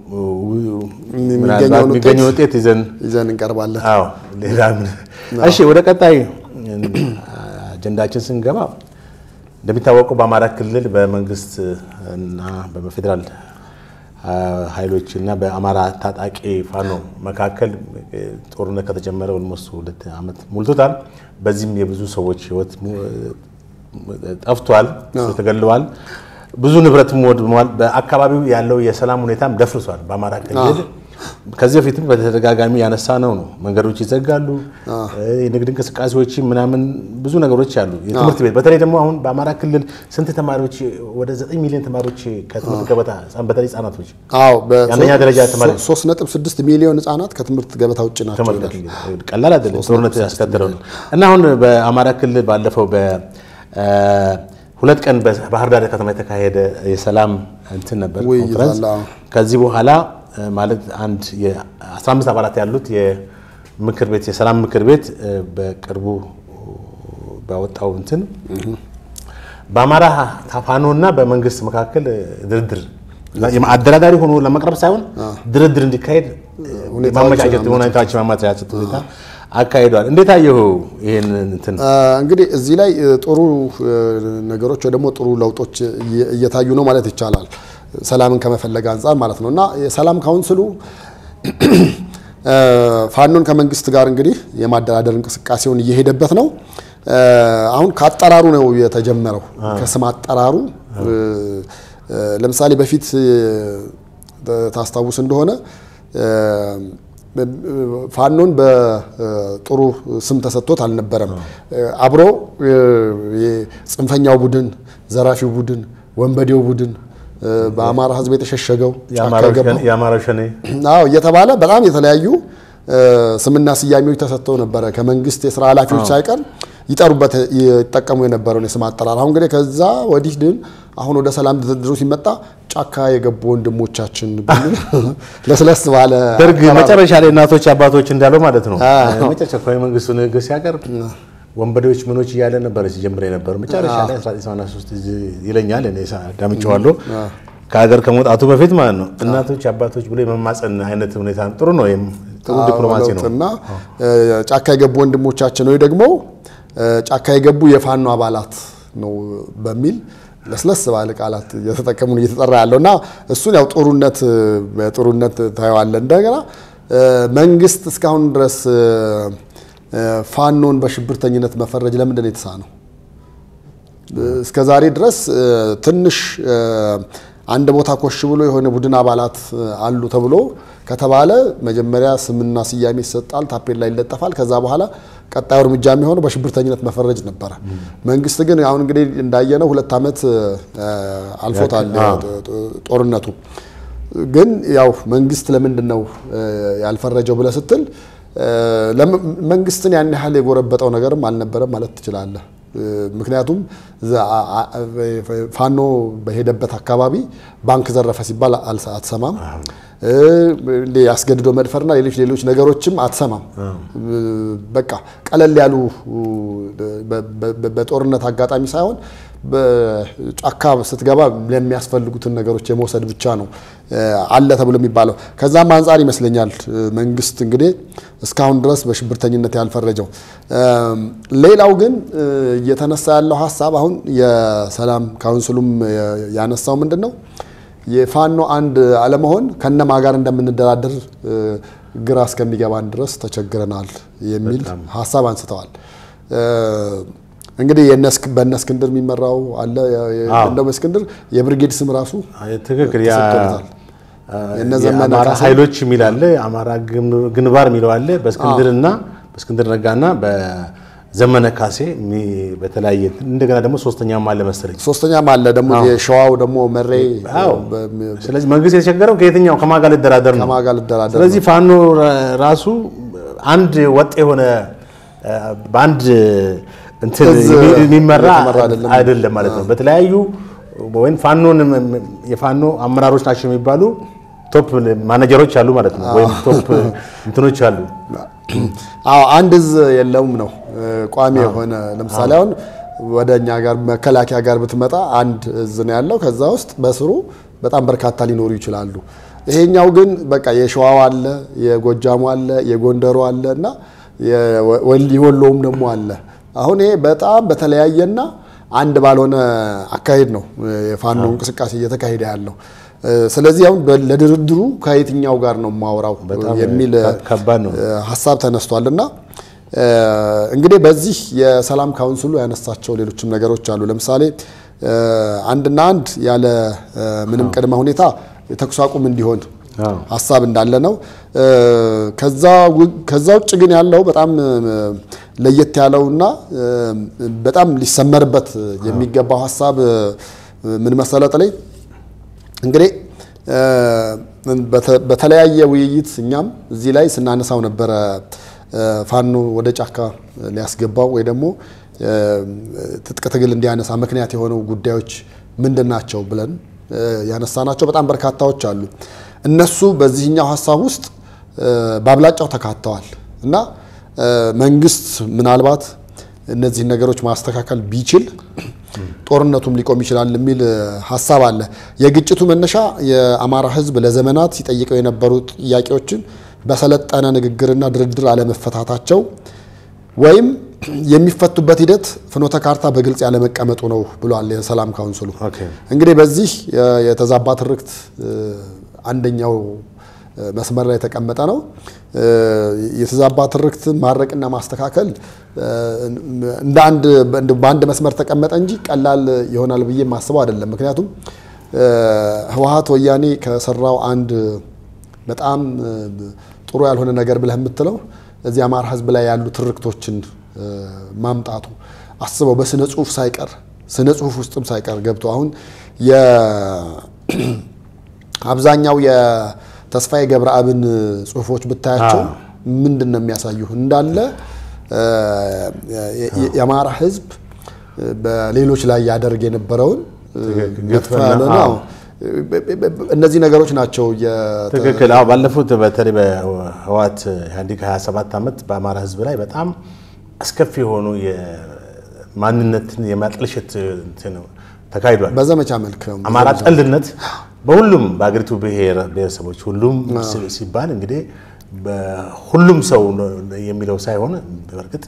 ምናልባት የሚገኘውን የሚገኘው ውጤት ይዘን ይዘን እንቀርባለን። አዎ ሌላ ምን እሺ፣ ወደ ቀጣይ አጀንዳችን ስንገባ እንደሚታወቀው በአማራ ክልል በመንግስት እና በፌዴራል ኃይሎች እና በአማራ ታጣቂ ፋኖ መካከል ጦርነት ከተጀመረ ኦልሞስት ሁለት ዓመት ሞልቶታል። በዚህም የብዙ ሰዎች ህይወት ጠፍቷል፣ ተገለዋል። ብዙ ንብረትም ወድመዋል። በአካባቢው ያለው የሰላም ሁኔታም ደፍርሷል። በአማራ ክልል ከዚህ በፊትም በተደጋጋሚ ያነሳ ነው ነው መንገዶች ይዘጋሉ፣ የንግድ እንቅስቃሴዎች ምናምን ብዙ ነገሮች አሉ። የትምህርት ቤት በተለይ ደግሞ አሁን በአማራ ክልል ስንት ተማሪዎች ወደ ዘጠኝ ሚሊዮን ተማሪዎች ከትምህርት ገበታ በተለይ ህጻናቶች አዎ የአንደኛ ደረጃ ተማሪ ሶስት ነጥብ ስድስት ሚሊዮን ህጻናት ከትምህርት ገበታ ውጭ ናቸው ይላል። ቀላል አይደለም ጦርነት ያስከተለው ነው እና አሁን በአማራ ክልል ባለፈው በሁለት ቀን በባህር ዳር ከተማ የተካሄደ የሰላም እንትን ነበር ውይይት ኮንፈረንስ አለ፣ አዎ። ከዚህ በኋላ ማለት አንድ የ15 አባላት ያሉት የምክር ቤት የሰላም ምክር ቤት በቅርቡ ባወጣው እንትን በአማራ ፋኖ እና በመንግስት መካከል ድርድር አደራዳሪ ሆኖ ለመቅረብ ሳይሆን ድርድር እንዲካሄድ ማመቻቸት ሁኔታዎች ማመቻቸት ሁኔታ አካሂዷል። እንዴት አየሁ ይህን እንትን? እንግዲህ እዚህ ላይ ጥሩ ነገሮች ወይ ደግሞ ጥሩ ለውጦች እየታዩ ነው ማለት ይቻላል። ሰላምን ከመፈለግ አንጻር ማለት ነው እና የሰላም ካውንስሉ ፋኖን ከመንግስት ጋር እንግዲህ የማደራደር እንቅስቃሴውን እየሄደበት ነው። አሁን ከአጠራሩ ነው የተጀመረው፣ ከስም አጠራሩ። ለምሳሌ በፊት ታስታውስ እንደሆነ ፋኖን በጥሩ ስም ተሰጥቶት አልነበረም። አብሮ ጽንፈኛው ቡድን፣ ዘራፊው ቡድን፣ ወንበዴው ቡድን በአማራ ሕዝብ የተሸሸገው የአማራ ሸኔ አዎ እየተባለ በጣም የተለያዩ ስምና ስያሜዎች ተሰጥተው ነበረ። ከመንግስት የስራ ኃላፊዎች ሳይቀር ይጠሩበት ይጠቀሙ የነበረውን የስም አጠራር። አሁን እንግዲህ ከዛ ወዲህ ግን አሁን ወደ ሰላም ድርድሩ ሲመጣ ጫካ የገቡ ወንድሞቻችን በሚል ለስለስ ባለ ደርግ መጨረሻ ላይ እናቶች አባቶች እንዳለው ማለት ነው መጨረሻ እኮ የመንግስቱ ንግግር ሲያቀርብ ወንበዴዎች ምኖች እያለ ነበር ሲጀምር የነበረው መጨረሻ ላይ 1983 ይለኛል እኔ ዳምጬዋለሁ ከሀገር ከመውጣቱ በፊት ማለት ነው እናቶች አባቶች ብሎ የመማፀን አይነት ሁኔታ ጥሩ ነው። ጥሩ ዲፕሎማሲ ነው እና ጫካ የገቡ ወንድሞቻችን ወይ ደግሞ ጫካ የገቡ የፋኖ አባላት ነው በሚል ለስለስ ባለ ቃላት እየተጠቀሙ እየተጠራ ያለው እና እሱን ያው ጥሩነት በጥሩነት ታየዋለ። እንደገና መንግስት እስካሁን ድረስ ፋኖን በሽብርተኝነት መፈረጅ ለምንድን ነው የተሳነው? እስከ ዛሬ ድረስ ትንሽ አንድ ቦታ ኮሽ ብሎ የሆነ ቡድን አባላት አሉ ተብሎ ከተባለ መጀመሪያ ስምና ስያሜ ይሰጣል፣ ታፔላ ይለጠፋል። ከዛ በኋላ ቀጣዩ እርምጃ የሚሆነው በሽብርተኝነት መፈረጅ ነበረ። መንግስት ግን አሁን እንግዲህ እንዳየነው ሁለት ዓመት አልፎታል ጦርነቱ። ግን ያው መንግስት ለምንድን ነው ያልፈረጀው ብለህ ስትል መንግስትን ያን ያህል የጎረበጠው ነገርም አልነበረም ማለት ትችላለህ። ምክንያቱም ፋኖ በሄደበት አካባቢ ባንክ ዘረፈ ሲባል አትሰማም። ያስገድዶ መድፈርና ሌሎች ሌሎች ነገሮችም አትሰማም። በቃ ቀለል ያሉ በጦርነት አጋጣሚ ሳይሆን በጫካ ስትገባ ለሚያስፈልጉትን ነገሮች የመውሰድ ብቻ ነው አለ ተብሎ የሚባለው። ከዛም አንጻር ይመስለኛል መንግስት እንግዲህ እስካሁን ድረስ በሽብርተኝነት ያልፈረጀው። ሌላው ግን እየተነሳ ያለው ሀሳብ አሁን የሰላም ካውንስሉም ያነሳው ምንድን ነው የፋኖ አንድ አለመሆን ከነማ ጋር እንደምንደራደር ግራ እስከሚገባን ድረስ ተቸግረናል የሚል ሀሳብ አንስተዋል። እንግዲህ በእነ እስክንድር የሚመራው አለ። እንደውም እስክንድር የብርጌድ ስም ራሱ ትክክል የነ ዘመነ የአማራ ካሴ ኃይሎች የሚል አለ፣ የአማራ ግን- ግንባር የሚለው አለ። በእስክንድርና በእስክንድር ነጋና በዘመነ ካሴ የሚ- በተለያየ እንደገና ደግሞ ሶስተኛም አለ መሰለኝ። ሶስተኛም አለ ደግሞ የሸዋው ደግሞ መሬ አዎ። በሚ- ስለዚህ መንግስት የተቸገረው ከየትኛው ከማን ጋር ልደራደር ነው። ከማን ጋር ልደራደር ስለዚህ ፋኖ ራ- ራሱ አንድ ወጥ የሆነ አ፣ በአንድ እንትን እዝ የሚ- የሚመራ የተመራ አይደለም። አይደለም ማለት ነው። በተለያዩ ወይም ፋኖን የፋኖ አመራሮች ናቸው የሚባሉ ቶፕ ማኔጀሮች አሉ ማለት ነው። ወይም ቶፕ እንትኖች አሉ። አዎ አንድ እዝ የለውም ነው እ፣ ቋሚ የሆነ ለምሳሌ አሁን ወደ እኛ ጋር መከላከያ ጋር ብትመጣ አንድ እዝ ነው ያለው። ከዛ ውስጥ በስሩ በጣም በርካታ ሊኖሩ ይችላሉ። ይሄኛው ግን በቃ የሸዋው አለ፣ የጎጃሙ አለ፣ የጎንደሩ አለ እና የወል- የወሎውም ደግሞ አለ። አሁን ይሄ በጣም በተለያየና አንድ ባልሆነ አካሄድ ነው የፋኖ እንቅስቃሴ እየተካሄደ ያለው። እ፣ ስለዚህ አሁን በ- ለድርድሩ ከየትኛው ጋር ነው የማወራው በጣም የሚል ከባድ ነው። እ፣ ሀሳብ ተነስቷል እና እ፣ እንግዲህ በዚህ የሰላም ካውንስሉ ያነሳቸው ሌሎችም ነገሮች አሉ። ለምሳሌ እ፣ አንድና አንድ ያለ እ፣ ምንም ቅድመ ሁኔታ የተኩስ አቁም እንዲሆን አዎ። ሀሳብ እንዳለ ነው። እ፣ ከዛ ው- ከዛ ውጭ ግን ያለው በጣም እ፣ ለየት ያለውና እ፣ በጣም ሊሰመርበት የሚገባው ሀሳብ እ፣ ምን መሰለ ጥላይ እንግዲህ እ፣ በተ- በተለያየ ውይይት እኛም እዚህ ላይ ስናነሳው ነበረ እ፣ ፋኖ ወደ ጫካ ሊያስገባው ወይ ደግሞ እ፣ ትጥቅ ትግል እንዲያነሳ ምክንያት የሆነው ጉዳዮች ምንድን ናቸው ብለን እ፣ ያነሳናቸው በጣም በርካታዎች አሉ። እነሱ በዚህኛው ሀሳብ ውስጥ እ፣ በአብላጫው ተካተዋል እና እ፣ መንግስት ምናልባት እነዚህን ነገሮች ማስተካከል ቢችል ጦርነቱም ሊቆም ይችላል የሚል እ፣ ሀሳብ አለ። የግጭቱ መነሻ የአማራ ሕዝብ ለዘመናት ሲጠይቀው የነበሩ ጥያቄዎችን በሰለጠነ ንግግርና ድርድር አለመፈታታቸው ወይም የሚፈቱበት ሂደት ፍኖተ ካርታ በግልጽ ያለመቀመጡ ነው ብሏል የሰላም ካውንስሉ። ኦኬ። እንግዲህ በዚህ የ- የተዛባ ትርክት እ፣ አንደኛው እ፣ መስመር ላይ የተቀመጠ ነው። እ፣ የተዛባ ትርክትን ማድረቅና ማስተካከል እ፣ እንደ አንድ እንደ- በአንድ መስመር ተቀመጠ እንጂ ቀላል ይሆናል ብዬ የማስበው አይደለም። ምክንያቱም እ፣ ህወሓት ወያኔ ከሰራው አንድ በጣም እ፣ ጥሩ ያልሆነ ነገር ብለህ የምትለው እዚህ አማራ ህዝብ ላይ ያሉ ትርክቶችን እ፣ ማምጣቱ አስበው በስነ ጽሁፍ ሳይቀር ስነ ጽሁፍ ውስጥም ሳይቀር ገብቶ አሁን የ አብዛኛው የተስፋዬ ገብረአብን ጽሁፎች ብታያቸው አዎ። ምንድን ነው የሚያሳዩ እንዳለ እ፣ የ- የአማራ ህዝብ በሌሎች ላይ ያደርግ የነበረውን እ፣ ትክክል። መጥፎ ግፍና- ያለ ነው። አዎ። እነዚህ ነገሮች ናቸው የተ- ትክክል። አዎ ባለፉት በተለይ በህወሓት ኢህአዴግ 27 ዓመት በአማራ ህዝብ ላይ በጣም አስከፊ የሆኑ የማንነትን የማጥልሸት እንትን ተካሂዷል። በዘመቻ መልክ ነው። አማራ ጠልነት በሁሉም በአገሪቱ ብሔር ብሔረሰቦች ሁሉም ሲ- ሲባል እንግዲህ በሁሉም ሰው የሚለው ሳይሆን በእርግጥ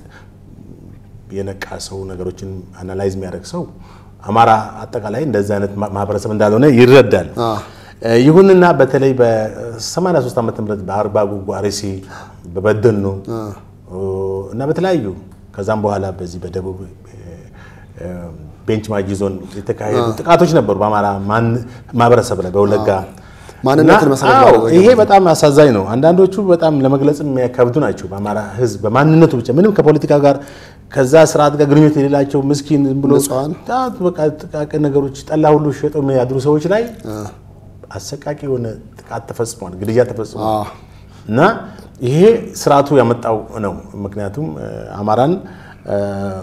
የነቃ ሰው ነገሮችን አናላይዝ የሚያደርግ ሰው አማራ አጠቃላይ እንደዚህ አይነት ማ- ማህበረሰብ እንዳልሆነ ይረዳል። አ። እ፣ ይሁንና በተለይ በ83 ዓመተ ምህረት በአርባ ጉጉ አርሲ፣ በበደኖ እና በተለያዩ ከዛም በኋላ በዚህ በደቡብ እ፣ እ፣ ቤንች ማጂ ዞን የተካሄዱ ጥቃቶች ነበሩ በአማራ ማን- ማህበረሰብ ላይ በወለጋ ማንነትን እና መሰረት አዎ፣ ያደረገ ይሄ በጣም አሳዛኝ ነው። አንዳንዶቹ በጣም ለመግለጽ የሚያከብዱ ናቸው። በአማራ ህዝብ በማንነቱ ብቻ ምንም ከፖለቲካ ጋር ከዛ ስርዓት ጋር ግንኙነት የሌላቸው ምስኪን ዝም ብሎ ንጹሐን። በጣም በቃ ጥቃቅን ነገሮች ጠላ ሁሉ ሸጠው የሚያድሩ ሰዎች ላይ አሰቃቂ የሆነ ጥቃት ተፈጽሟል፣ ግድያ ተፈጽሟል። አ። እና ይሄ ስርዓቱ ያመጣው ነው። ምክንያቱም እ፣ አማራን እ፣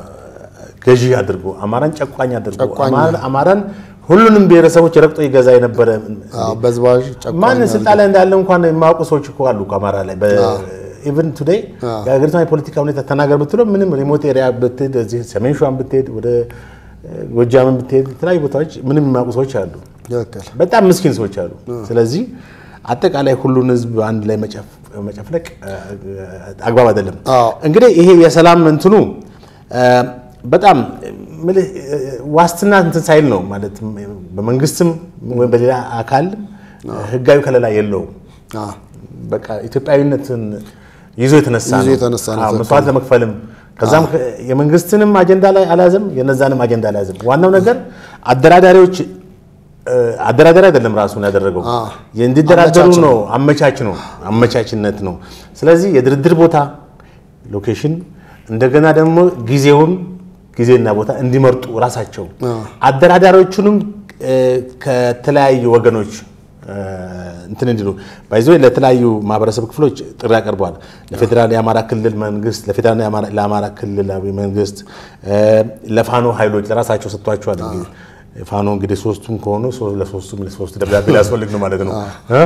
ገዢ አድርጎ አማራን ጨቋኝ አድርጎ ጨቋኝ አማራ- አማራን ሁሉንም ብሔረሰቦች ረግጦ ይገዛ የነበረ አ፣ በዝባዥ ጨቋኝ ማን ስልጣን ላይ እንዳለ እንኳን የማያውቁ ሰዎች እኮ አሉ እኮ አማራ ላይ ኢቨን ቱዴይ የሀገሪቷን የፖለቲካ ሁኔታ ተናገር ብትለው ምንም ሪሞት ኤሪያ ብትሄድ እዚህ ሰሜን ሸዋን ብትሄድ ወደ እ፣ ጎጃምን ብትሄድ የተለያዩ ቦታዎች ምንም የማያውቁ ሰዎች አሉ። ትክክል። በጣም ምስኪን ሰዎች አሉ። ስለዚህ አጠቃላይ ሁሉን ህዝብ አንድ ላይ መጨፍ- መጨፍለቅ እ፣ አግባብ አይደለም። አዎ። እንግዲህ ይሄ የሰላም እንትኑ እ፣ በጣም ምልህ እ፣ ዋስትና እንትን ሳይል ነው ማለት በመንግስትም ወይም በሌላ አካል ህጋዊ ከለላ የለውም። አ፣ በቃ ኢትዮጵያዊነትን ይዞ የተነሳ ይዞ ነው። የተነሳ ነው። አዎ፣ መስዋዕት ለመክፈልም ከዛም ከ- የመንግስትንም አጀንዳ ላይ አልያዘም፣ የነዛንም አጀንዳ አልያዘም። ዋናው ነገር አደራዳሪዎች አደራደር አይደለም ራሱን ያደረገው እንዲደራደሩ ነው። አመቻች ነው፣ አመቻችነት ነው። ስለዚህ የድርድር ቦታ ሎኬሽን፣ እንደገና ደግሞ ጊዜውን ጊዜና ቦታ እንዲመርጡ ራሳቸው አደራዳሪዎቹንም ከተለያዩ ወገኖች እንትን እንዲሉ ባይዞ ለተለያዩ ማህበረሰብ ክፍሎች ጥሪ ያቀርበዋል። ለፌዴራል የአማራ ክልል መንግስት፣ ለፌዴራል ለአማራ ክልላዊ መንግስት፣ ለፋኖ ኃይሎች ለራሳቸው ሰጥቷቸዋል። እንግዲህ ፋኖ እንግዲህ ሶስቱም ከሆኑ ለሶስቱም ለሶስት ደብዳቤ ሊያስፈልግ ነው ማለት ነው።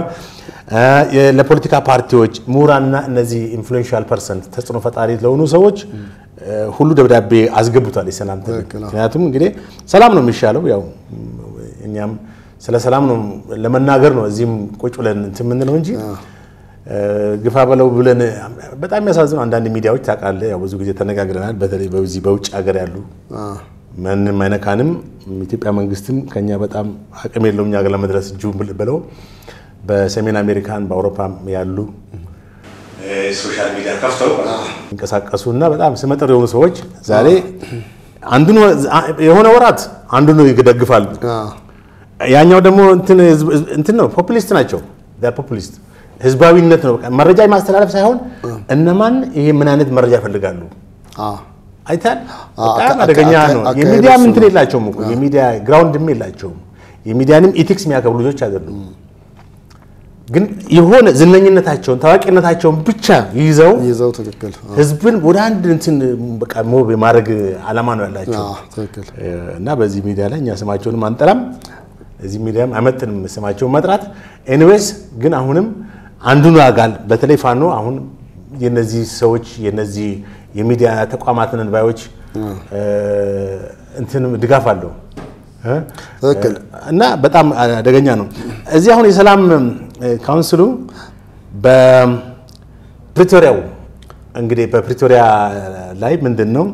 ለፖለቲካ ፓርቲዎች፣ ምሁራንና እነዚህ ኢንፍሉዌንሻል ፐርሰን ተጽዕኖ ፈጣሪ ለሆኑ ሰዎች ሁሉ ደብዳቤ አስገብቷል። የሰላም ምክንያቱም እንግዲህ ሰላም ነው የሚሻለው ያው እኛም ስለ ሰላም ነው ለመናገር ነው እዚህም ቁጭ ብለን እንትን የምንለው እንጂ ግፋ በለው ብለን በጣም የሚያሳዝነው አንዳንድ ሚዲያዎች ታውቃለህ፣ ያው ብዙ ጊዜ ተነጋግረናል። በተለይ በዚህ በውጭ ሀገር ያሉ ማንም አይነካንም፣ ኢትዮጵያ መንግስትም ከኛ በጣም አቅም የለውም እኛ ጋር ለመድረስ እጁ ብለው በሰሜን አሜሪካን በአውሮፓ ያሉ ሶሻል ሚዲያ ከፍተው የሚንቀሳቀሱ እና በጣም ስመጥር የሆኑ ሰዎች ዛሬ አንዱን የሆነ ወራት አንዱን ይደግፋሉ። ያኛው ደግሞ እንትን ነው ፖፑሊስት ናቸው። ፖፑሊስት ህዝባዊነት ነው። መረጃ የማስተላለፍ ሳይሆን እነማን ይሄ ምን አይነት መረጃ ይፈልጋሉ አይታል። በጣም አደገኛ ነው። የሚዲያም እንትን የላቸውም እኮ የሚዲያ ግራውንድም የላቸውም። የሚዲያንም ኢቲክስ የሚያከብሩ ልጆች አይደሉም። ግን የሆነ ዝነኝነታቸውን ታዋቂነታቸውን ብቻ ይዘው ይዘው ትክክል ህዝብን ወደ አንድ እንትን በቃ ሞብ የማድረግ አላማ ነው ያላቸው ትክክል እና በዚህ ሚዲያ ላይ እኛ ስማቸውንም አንጠራም። እዚህ ሚዲያም አይመጥንም ስማቸውን መጥራት። ኤኒዌይስ ግን አሁንም አንዱን አጋል በተለይ ፋኖ አሁን የነዚህ ሰዎች የነዚህ የሚዲያ ተቋማትን እንባዮች እንትንም ድጋፍ አለው እና በጣም አደገኛ ነው። እዚህ አሁን የሰላም ካውንስሉ በፕሪቶሪያው እንግዲህ በፕሪቶሪያ ላይ ምንድን ነው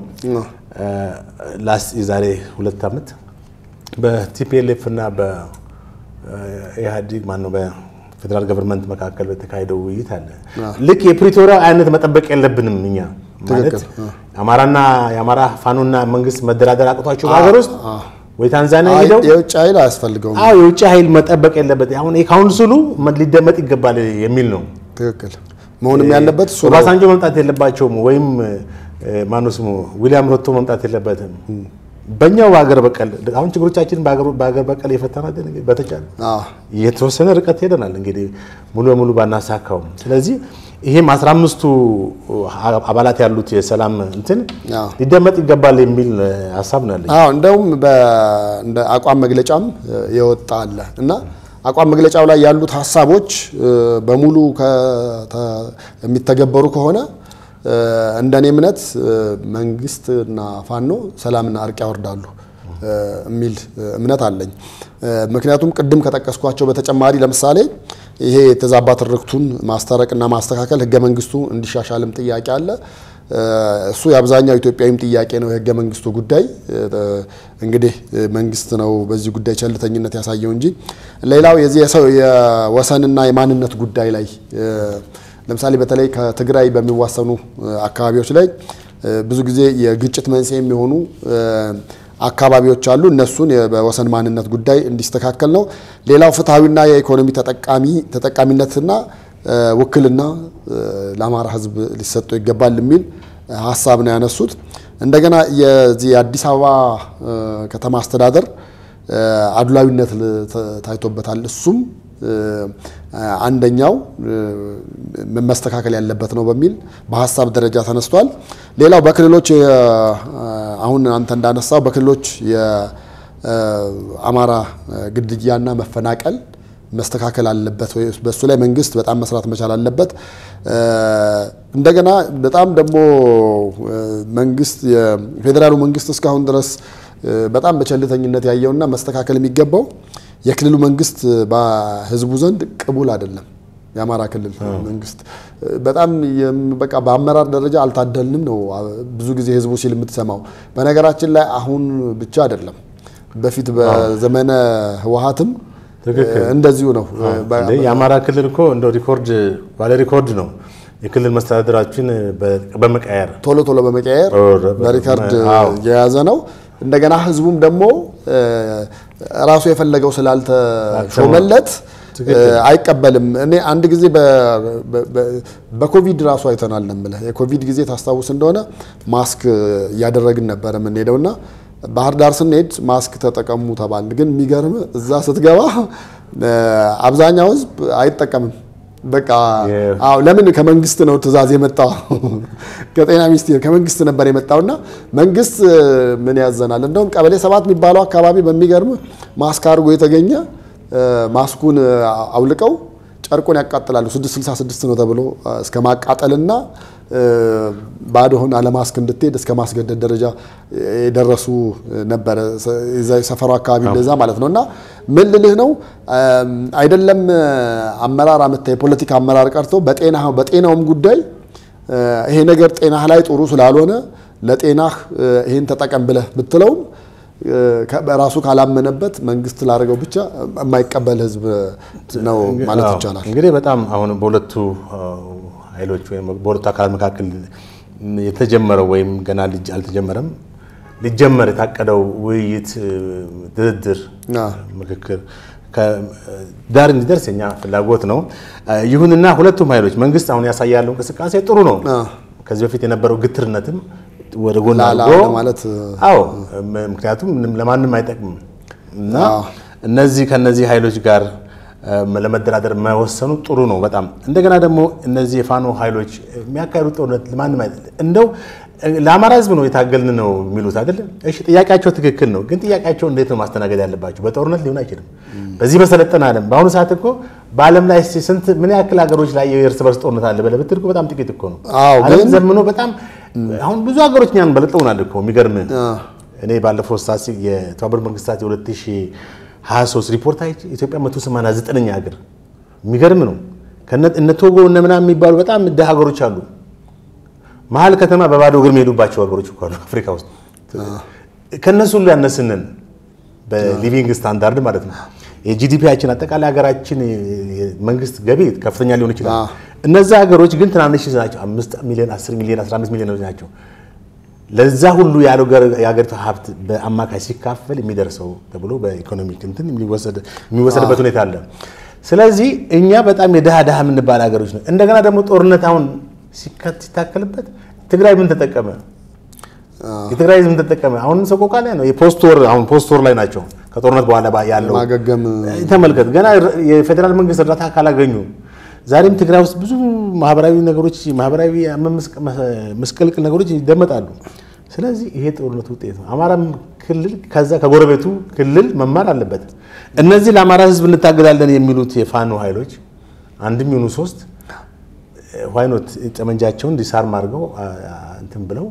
የዛሬ ሁለት ዓመት በቲፒኤልኤፍ እና በኢህአዲግ ማነው በፌዴራል ገቨርንመንት መካከል በተካሄደው ውይይት አለ። ልክ የፕሪቶሪያ አይነት መጠበቅ የለብንም እኛ ማለት አማራና የአማራ ፋኖና መንግስት መደራደር አቅቷቸው በሀገር ውስጥ ወይ ታንዛኒያ ሄደው የውጭ ኃይል አያስፈልገውም። አዎ የውጭ ኃይል መጠበቅ የለበት። አሁን የካውንስሉ ሊደመጥ ይገባል የሚል ነው። ትክክል መሆንም ያለበት እሱ ነው። ኦባሳንጆ መምጣት የለባቸውም ወይም ማነው ስሙ ዊሊያም ሮቶ መምጣት የለበትም። በእኛው በሀገር በቀል አሁን ችግሮቻችንን በሀገር በቀል የፈታናት በተቻለ የተወሰነ ርቀት ሄደናል። እንግዲህ ሙሉ በሙሉ ባናሳካውም ስለዚህ ይሄም አስራ አምስቱ አባላት ያሉት የሰላም እንትን ሊደመጥ ይገባል የሚል ሀሳብ ነው ያለኝ። አዎ እንደውም እንደ አቋም መግለጫም የወጣ አለ እና አቋም መግለጫው ላይ ያሉት ሀሳቦች በሙሉ የሚተገበሩ ከሆነ እንደኔ እምነት መንግስትና ፋኖ ሰላምና እርቅ ያወርዳሉ የሚል እምነት አለኝ። ምክንያቱም ቅድም ከጠቀስኳቸው በተጨማሪ ለምሳሌ ይሄ የተዛባ ትርክቱን ማስታረቅና ማስተካከል ህገ መንግስቱ እንዲሻሻልም ጥያቄ አለ። እሱ የአብዛኛው ኢትዮጵያዊም ጥያቄ ነው። የህገ መንግስቱ ጉዳይ እንግዲህ መንግስት ነው በዚህ ጉዳይ ቸልተኝነት ያሳየው እንጂ ሌላው የዚህ የወሰንና የማንነት ጉዳይ ላይ ለምሳሌ በተለይ ከትግራይ በሚዋሰኑ አካባቢዎች ላይ ብዙ ጊዜ የግጭት መንስኤ የሚሆኑ አካባቢዎች አሉ። እነሱን በወሰን ማንነት ጉዳይ እንዲስተካከል ነው። ሌላው ፍትሐዊና የኢኮኖሚ ተጠቃሚ ተጠቃሚነትና ውክልና ለአማራ ህዝብ ሊሰጠው ይገባል የሚል ሀሳብ ነው ያነሱት። እንደገና የዚህ የአዲስ አበባ ከተማ አስተዳደር አድሏዊነት ታይቶበታል። እሱም አንደኛው መስተካከል ያለበት ነው በሚል በሀሳብ ደረጃ ተነስቷል። ሌላው በክልሎች አሁን አንተ እንዳነሳው በክልሎች የአማራ ግድያና መፈናቀል መስተካከል አለበት ወይ በሱ ላይ መንግስት በጣም መስራት መቻል አለበት። እንደገና በጣም ደግሞ መንግስት የፌዴራሉ መንግስት እስካሁን ድረስ በጣም በቸልተኝነት ያየውና መስተካከል የሚገባው የክልሉ መንግስት በህዝቡ ዘንድ ቅቡል አይደለም። የአማራ ክልል መንግስት በጣም በቃ በአመራር ደረጃ አልታደልንም ነው ብዙ ጊዜ ህዝቡ ሲል የምትሰማው። በነገራችን ላይ አሁን ብቻ አይደለም፣ በፊት በዘመነ ህወሀትም እንደዚሁ ነው። የአማራ ክልል እኮ እንደ ሪኮርድ ባለ ሪኮርድ ነው። የክልል መስተዳደራችን በመቀየር ቶሎ ቶሎ በመቀየር በሪከርድ የያዘ ነው። እንደገና ህዝቡም ደግሞ ራሱ የፈለገው ስላልተሾመለት አይቀበልም። እኔ አንድ ጊዜ በኮቪድ ራሱ አይተናል ነው የምልህ። የኮቪድ ጊዜ ታስታውስ እንደሆነ ማስክ እያደረግን ነበረ የምንሄደውና ባህር ዳር ስንሄድ ማስክ ተጠቀሙ ተባል። ግን የሚገርም እዛ ስትገባ አብዛኛው ሕዝብ አይጠቀምም። በቃ አዎ፣ ለምን ከመንግስት ነው ትዕዛዝ የመጣው ከጤና ሚኒስቴር ከመንግስት ነበር የመጣውና መንግስት ምን ያዘናል። እንደውም ቀበሌ ሰባት የሚባለው አካባቢ በሚገርም ማስክ አድርጎ የተገኘ ማስኩን አውልቀው ጨርቁን ያቃጥላሉ። 666 ነው ተብሎ እስከ ማቃጠልና ባዶህን አለማስክ እንድትሄድ እስከ ማስገደድ ደረጃ የደረሱ ነበረ። ሰፈሩ አካባቢ እንደዛ ማለት ነው። እና ምን ልልህ ነው አይደለም አመራር አመታ የፖለቲካ አመራር ቀርቶ በጤናውም ጉዳይ ይሄ ነገር ጤናህ ላይ ጥሩ ስላልሆነ ለጤናህ ይህን ተጠቀም ብለህ ብትለውም በራሱ ካላመነበት መንግስት ላደረገው ብቻ የማይቀበል ህዝብ ነው ማለት ይቻላል። እንግዲህ በጣም አሁን በሁለቱ ኃይሎች ወይም በሁለቱ አካላት መካከል የተጀመረው ወይም ገና አልተጀመረም ሊጀመር የታቀደው ውይይት፣ ድርድር፣ ምክክር ዳር እንዲደርስ የኛ ፍላጎት ነው። ይሁንና ሁለቱም ኃይሎች መንግስት አሁን ያሳያለው እንቅስቃሴ ጥሩ ነው። ከዚህ በፊት የነበረው ግትርነትም ወደ ጎን አድርጎ ማለት አዎ፣ ምክንያቱም ለማንም አይጠቅምም እና እነዚህ ከነዚህ ኃይሎች ጋር ለመደራደር መወሰኑ ጥሩ ነው በጣም እንደገና ደግሞ እነዚህ የፋኖ ኃይሎች የሚያካሂዱት ጦርነት ለማንም እንደው ለአማራ ህዝብ ነው የታገልን ነው የሚሉት አይደለም። እሺ ጥያቄያቸው ትክክል ነው፣ ግን ጥያቄያቸው እንዴት ነው ማስተናገድ ያለባቸው? በጦርነት ሊሆን አይችልም። በዚህ በሰለጠነ ዓለም በአሁኑ ሰዓት እኮ በዓለም ላይ ስንት ምን ያክል ሀገሮች ላይ የእርስ በርስ ጦርነት አለ ብለህ ብትል እኮ በጣም ጥቂት እኮ ነው። ዓለም ዘምኖ በጣም አሁን ብዙ ሀገሮች እኛን በልጠውናል እኮ የሚገርም እኔ ባለፈው ስታሲ የተባበሩት መንግስታት የ2023 ሪፖርት አይ ኢትዮጵያ 189ኛ ሀገር የሚገርም ነው። እነ ቶጎ እነ ምናምን የሚባሉ በጣም ድሃ ሀገሮች አሉ። መሀል ከተማ በባዶ እግር የሚሄዱባቸው ሀገሮች እኮ አሉ አፍሪካ ውስጥ። ከእነሱ ሁሉ ያነስንን በሊቪንግ ስታንዳርድ ማለት ነው። የጂዲፒያችን አጠቃላይ ሀገራችን መንግስት ገቢ ከፍተኛ ሊሆን ይችላል። እነዛ ሀገሮች ግን ትናንሽ ናቸው። አምስት ሚሊዮን፣ አስር ሚሊዮን፣ አስራ አምስት ሚሊዮን ናቸው። ለዛ ሁሉ ያለው የሀገሪቱ ሀብት በአማካይ ሲካፈል የሚደርሰው ተብሎ በኢኮኖሚክ እንትን የሚወሰድበት ሁኔታ አለ። ስለዚህ እኛ በጣም የድሃ ድሃ የምንባል ሀገሮች ነው። እንደገና ደግሞ ጦርነት አሁን ሲታከልበት ትግራይ ምን ተጠቀመ? የትግራይ ህዝብ ምን ተጠቀመ? አሁንም ሰቆቃ ላይ ነው። የፖስት ወር አሁን ፖስት ወር ላይ ናቸው። ከጦርነት በኋላ ያለው ማገገም ተመልከት። ገና የፌዴራል መንግስት እርዳታ ካላገኙ ዛሬም ትግራይ ውስጥ ብዙ ማህበራዊ ነገሮች ማህበራዊ መስቀልቅል ነገሮች ይደመጣሉ። ስለዚህ ይሄ ጦርነት ውጤት ነው። አማራም ክልል ከዛ ከጎረቤቱ ክልል መማር አለበት። እነዚህ ለአማራ ህዝብ እንታገላለን የሚሉት የፋኖ ኃይሎች አንድም ይሁኑ ሶስት ዋይኖት ጠመንጃቸውን ዲሳርም አድርገው እንትን ብለው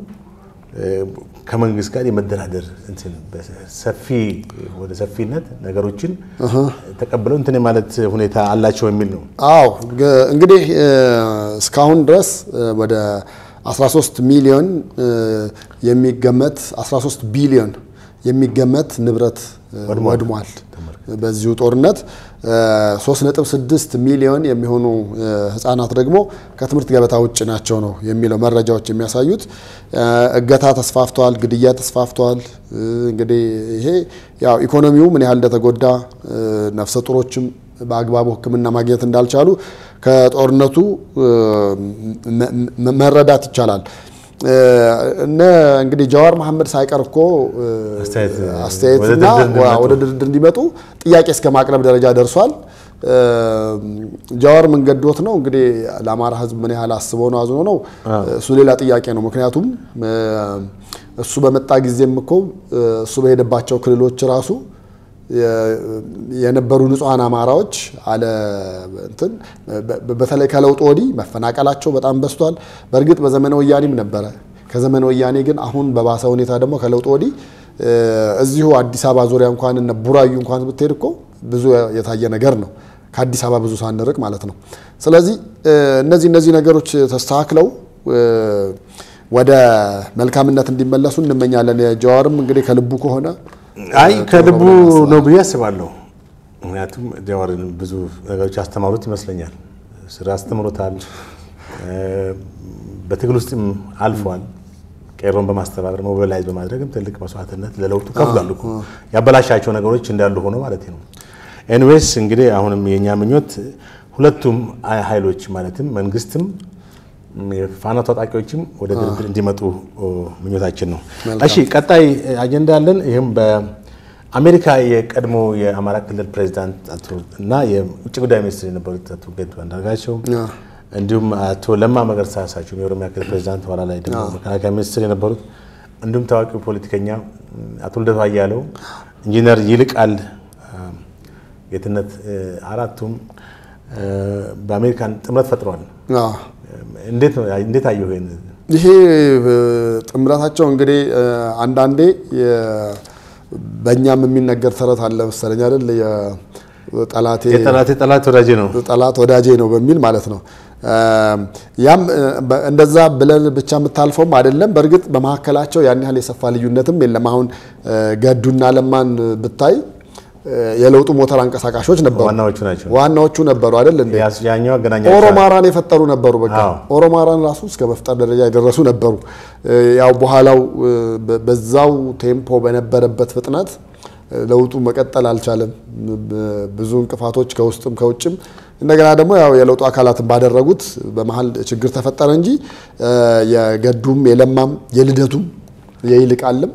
ከመንግስት ጋር የመደራደር ሰፊ ወደ ሰፊነት ነገሮችን ተቀብለው እንትን የማለት ሁኔታ አላቸው የሚል ነው። አዎ እንግዲህ እስካሁን ድረስ ወደ 13 ሚሊዮን የሚገመት 13 ቢሊዮን የሚገመት ንብረት ወድሟል። በዚሁ ጦርነት 3.6 ሚሊዮን የሚሆኑ ህጻናት ደግሞ ከትምህርት ገበታ ውጭ ናቸው ነው የሚለው መረጃዎች የሚያሳዩት። እገታ ተስፋፍቷል፣ ግድያ ተስፋፍቷል። እንግዲህ ይሄ ያው ኢኮኖሚው ምን ያህል እንደተጎዳ ነፍሰ ጡሮችም በአግባቡ ሕክምና ማግኘት እንዳልቻሉ ከጦርነቱ መረዳት ይቻላል። እነ እንግዲህ ጀዋር መሐመድ ሳይቀር እኮ አስተያየትና ወደ ድርድር እንዲመጡ ጥያቄ እስከ ማቅረብ ደረጃ ደርሷል። ጀዋር ምን ገዶት ነው እንግዲህ ለአማራ ህዝብ ምን ያህል አስበው ነው አዝኖ ነው እሱ ሌላ ጥያቄ ነው። ምክንያቱም እሱ በመጣ ጊዜም እኮ እሱ በሄደባቸው ክልሎች ራሱ የነበሩ ንጹሐን አማራዎች አለ እንትን በተለይ ከለውጥ ወዲህ መፈናቀላቸው በጣም በዝቷል። በእርግጥ በዘመነ ወያኔም ነበረ። ከዘመነ ወያኔ ግን አሁን በባሰ ሁኔታ ደግሞ ከለውጥ ወዲህ እዚሁ አዲስ አበባ ዙሪያ እንኳን እነ ቡራዩ እንኳን ብትሄድ እኮ ብዙ የታየ ነገር ነው። ከአዲስ አበባ ብዙ ሳንርቅ ማለት ነው። ስለዚህ እነዚህ እነዚህ ነገሮች ተስተካክለው ወደ መልካምነት እንዲመለሱ እንመኛለን። ጀዋርም እንግዲህ ከልቡ ከሆነ አይ ከልቡ ነው ብዬ አስባለሁ። ምክንያቱም ጀዋርን ብዙ ነገሮች ያስተማሩት ይመስለኛል። ስራ አስተምሮታል። በትግል ውስጥም አልፏል። ቄሮን በማስተባበር ሞቢላይዝ በማድረግም ትልቅ መስዋዕትነት ለለውጡ ከፍሏል እኮ ያበላሻቸው ነገሮች እንዳሉ ሆኖ ማለት ነው። ኤንዌስ እንግዲህ አሁንም የእኛ ምኞት ሁለቱም ኃይሎች ማለትም መንግስትም የፋኖ ታጣቂዎችም ወደ ድርድር እንዲመጡ ምኞታችን ነው። እሺ ቀጣይ አጀንዳ አለን። ይህም በአሜሪካ የቀድሞ የአማራ ክልል ፕሬዚዳንት እና የውጭ ጉዳይ ሚኒስትር የነበሩት አቶ ገዱ አንዳርጋቸው እንዲሁም አቶ ለማ መገርሳ እሳቸው የኦሮሚያ ክልል ፕሬዚዳንት ኋላ ላይ ደግሞ መከላከያ ሚኒስትር የነበሩት እንዲሁም ታዋቂው ፖለቲከኛ አቶ ልደቱ አያሌው፣ ኢንጂነር ይልቃል ጌትነት አራቱም በአሜሪካን ጥምረት ፈጥረዋል። እንዴት አየሁ? ይሄ ጥምረታቸው እንግዲህ አንዳንዴ በእኛም የሚነገር ተረት አለ መሰለኝ አይደል? ጠላቴ ጠላት ወዳጄ ነው ጠላት ወዳጄ ነው በሚል ማለት ነው። ያም እንደዛ ብለን ብቻ የምታልፈውም አይደለም። በእርግጥ በመካከላቸው ያን ያህል የሰፋ ልዩነትም የለም። አሁን ገዱና ለማን ብታይ የለውጡ ሞተር አንቀሳቃሾች ነበሩ፣ ዋናዎቹ ናቸው። ዋናዎቹ ነበሩ አይደል እንዴ? ያኛው አገናኛቸው ኦሮማራን የፈጠሩ ነበሩ። በቃ ኦሮማራን ራሱ እስከ መፍጠር ደረጃ የደረሱ ነበሩ። ያው በኋላው በዛው ቴምፖ በነበረበት ፍጥነት ለውጡ መቀጠል አልቻለም። ብዙ እንቅፋቶች ከውስጥም ከውጭም እንደገና ደግሞ ያው የለውጡ አካላትን ባደረጉት በመሀል ችግር ተፈጠረ እንጂ የገዱም የለማም የልደቱም የይልቃልም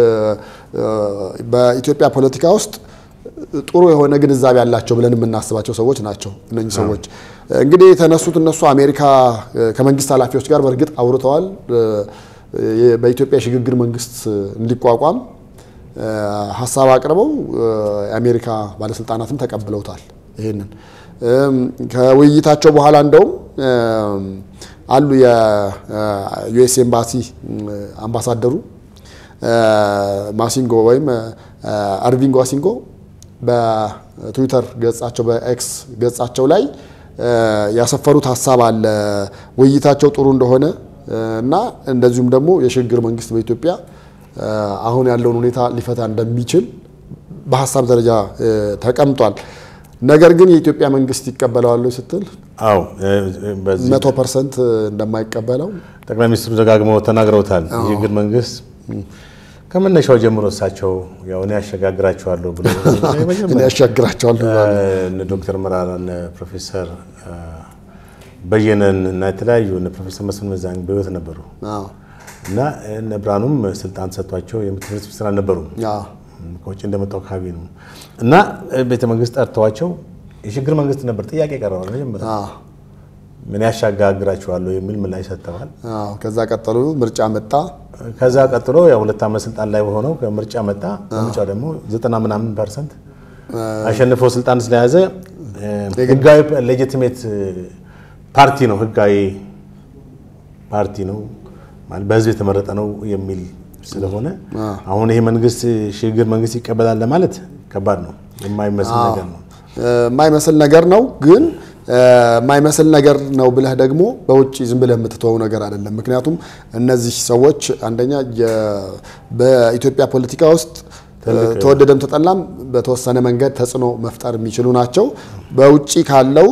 በኢትዮጵያ ፖለቲካ ውስጥ ጥሩ የሆነ ግንዛቤ ያላቸው ብለን የምናስባቸው ሰዎች ናቸው። እነኚህ ሰዎች እንግዲህ የተነሱት እነሱ አሜሪካ ከመንግስት ኃላፊዎች ጋር በእርግጥ አውርተዋል። በኢትዮጵያ የሽግግር መንግስት እንዲቋቋም ሀሳብ አቅርበው የአሜሪካ ባለስልጣናትም ተቀብለውታል። ይሄንን ከውይይታቸው በኋላ እንደውም አሉ የዩኤስ ኤምባሲ አምባሳደሩ ማሲንጎ ወይም አርቪንጎ አሲንጎ በትዊተር ገጻቸው በኤክስ ገጻቸው ላይ ያሰፈሩት ሀሳብ አለ። ውይይታቸው ጥሩ እንደሆነ እና እንደዚሁም ደግሞ የሽግግር መንግስት በኢትዮጵያ አሁን ያለውን ሁኔታ ሊፈታ እንደሚችል በሀሳብ ደረጃ ተቀምጧል። ነገር ግን የኢትዮጵያ መንግስት ይቀበለዋል ስትል አዎ መቶ ፐርሰንት እንደማይቀበለው ጠቅላይ ሚኒስትሩ ደጋግመው ተናግረውታል። የሽግግር መንግስት ከመነሻው ጀምሮ እሳቸው ያው እኔ ያሸጋግራቸዋለሁ ብሎ እኔ ያሻግራቸዋለሁ እነ ዶክተር መራራ እነ ፕሮፌሰር በየነን እና የተለያዩ እነ ፕሮፌሰር መስፍን መዛኝ በህይወት ነበሩ እና እነ ብርሃኑም ስልጣን ሰጥቷቸው የትምህርት ሚኒስትር አልነበሩም። ከውጭ እንደመጣው አካባቢ ነው እና ቤተ መንግስት ጠርተዋቸው የሽግግር መንግስት ነበር ጥያቄ ቀረባል። መጀመሪያ ምን ያሻጋግራቸዋለሁ የሚል ምላሽ ሰጥተዋል። ከዛ ቀጠሉ ምርጫ መጣ። ከዛ ቀጥሎ ያው ሁለት ዓመት ስልጣን ላይ ሆነው ከምርጫ መጣ። ከምርጫ ደግሞ ዘጠና ምናምን ፐርሰንት አሸንፎ ስልጣን ስለያዘ ህጋዊ ሌጂቲሜት ፓርቲ ነው፣ ህጋዊ ፓርቲ ነው ማለት በህዝብ የተመረጠ ነው የሚል ስለሆነ አሁን ይሄ መንግስት ሽግግር መንግስት ይቀበላል ለማለት ከባድ ነው። የማይመስል ነገር ነው። የማይመስል ነገር ነው ግን የማይመስል ነገር ነው ብለህ ደግሞ በውጭ ዝም ብለህ የምትተወው ነገር አይደለም። ምክንያቱም እነዚህ ሰዎች አንደኛ በኢትዮጵያ ፖለቲካ ውስጥ ተወደደም ተጠላም በተወሰነ መንገድ ተጽዕኖ መፍጠር የሚችሉ ናቸው። በውጭ ካለው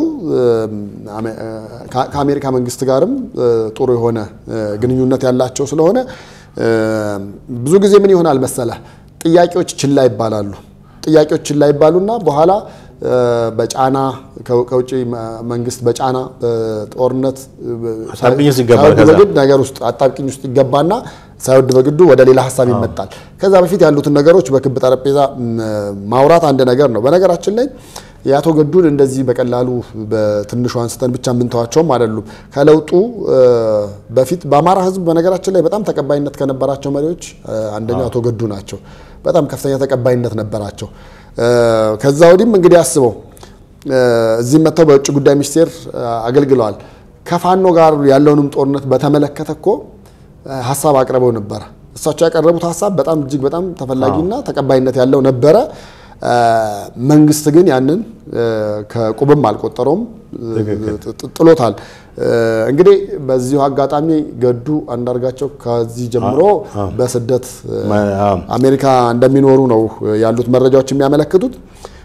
ከአሜሪካ መንግስት ጋርም ጥሩ የሆነ ግንኙነት ያላቸው ስለሆነ ብዙ ጊዜ ምን ይሆናል መሰለህ ጥያቄዎች ችላ ይባላሉ። ጥያቄዎች ችላ ይባሉና በኋላ በጫና ከውጭ መንግስት በጫና በጦርነት በግድ ነገር ውስጥ አጣብቂኝ ውስጥ ይገባና ሳይወድ በግዱ ወደ ሌላ ሀሳብ ይመጣል። ከዛ በፊት ያሉትን ነገሮች በክብ ጠረጴዛ ማውራት አንድ ነገር ነው። በነገራችን ላይ የአቶ ገዱን እንደዚህ በቀላሉ በትንሹ አንስተን ብቻ የምንተዋቸውም አይደሉም። ከለውጡ በፊት በአማራ ሕዝብ በነገራችን ላይ በጣም ተቀባይነት ከነበራቸው መሪዎች አንደኛው አቶ ገዱ ናቸው። በጣም ከፍተኛ ተቀባይነት ነበራቸው። ከዛ ወዲህም እንግዲህ አስበው እዚህም መጥተው በውጭ ጉዳይ ሚኒስቴር አገልግለዋል። ከፋኖ ጋር ያለውንም ጦርነት በተመለከተ እኮ ሀሳብ አቅርበው ነበረ። እሳቸው ያቀረቡት ሀሳብ በጣም እጅግ በጣም ተፈላጊና ተቀባይነት ያለው ነበረ። መንግስት ግን ያንን ከቁብም አልቆጠረውም፣ ጥሎታል። እንግዲህ በዚሁ አጋጣሚ ገዱ አንዳርጋቸው ከዚህ ጀምሮ በስደት አሜሪካ እንደሚኖሩ ነው ያሉት መረጃዎች የሚያመለክቱት።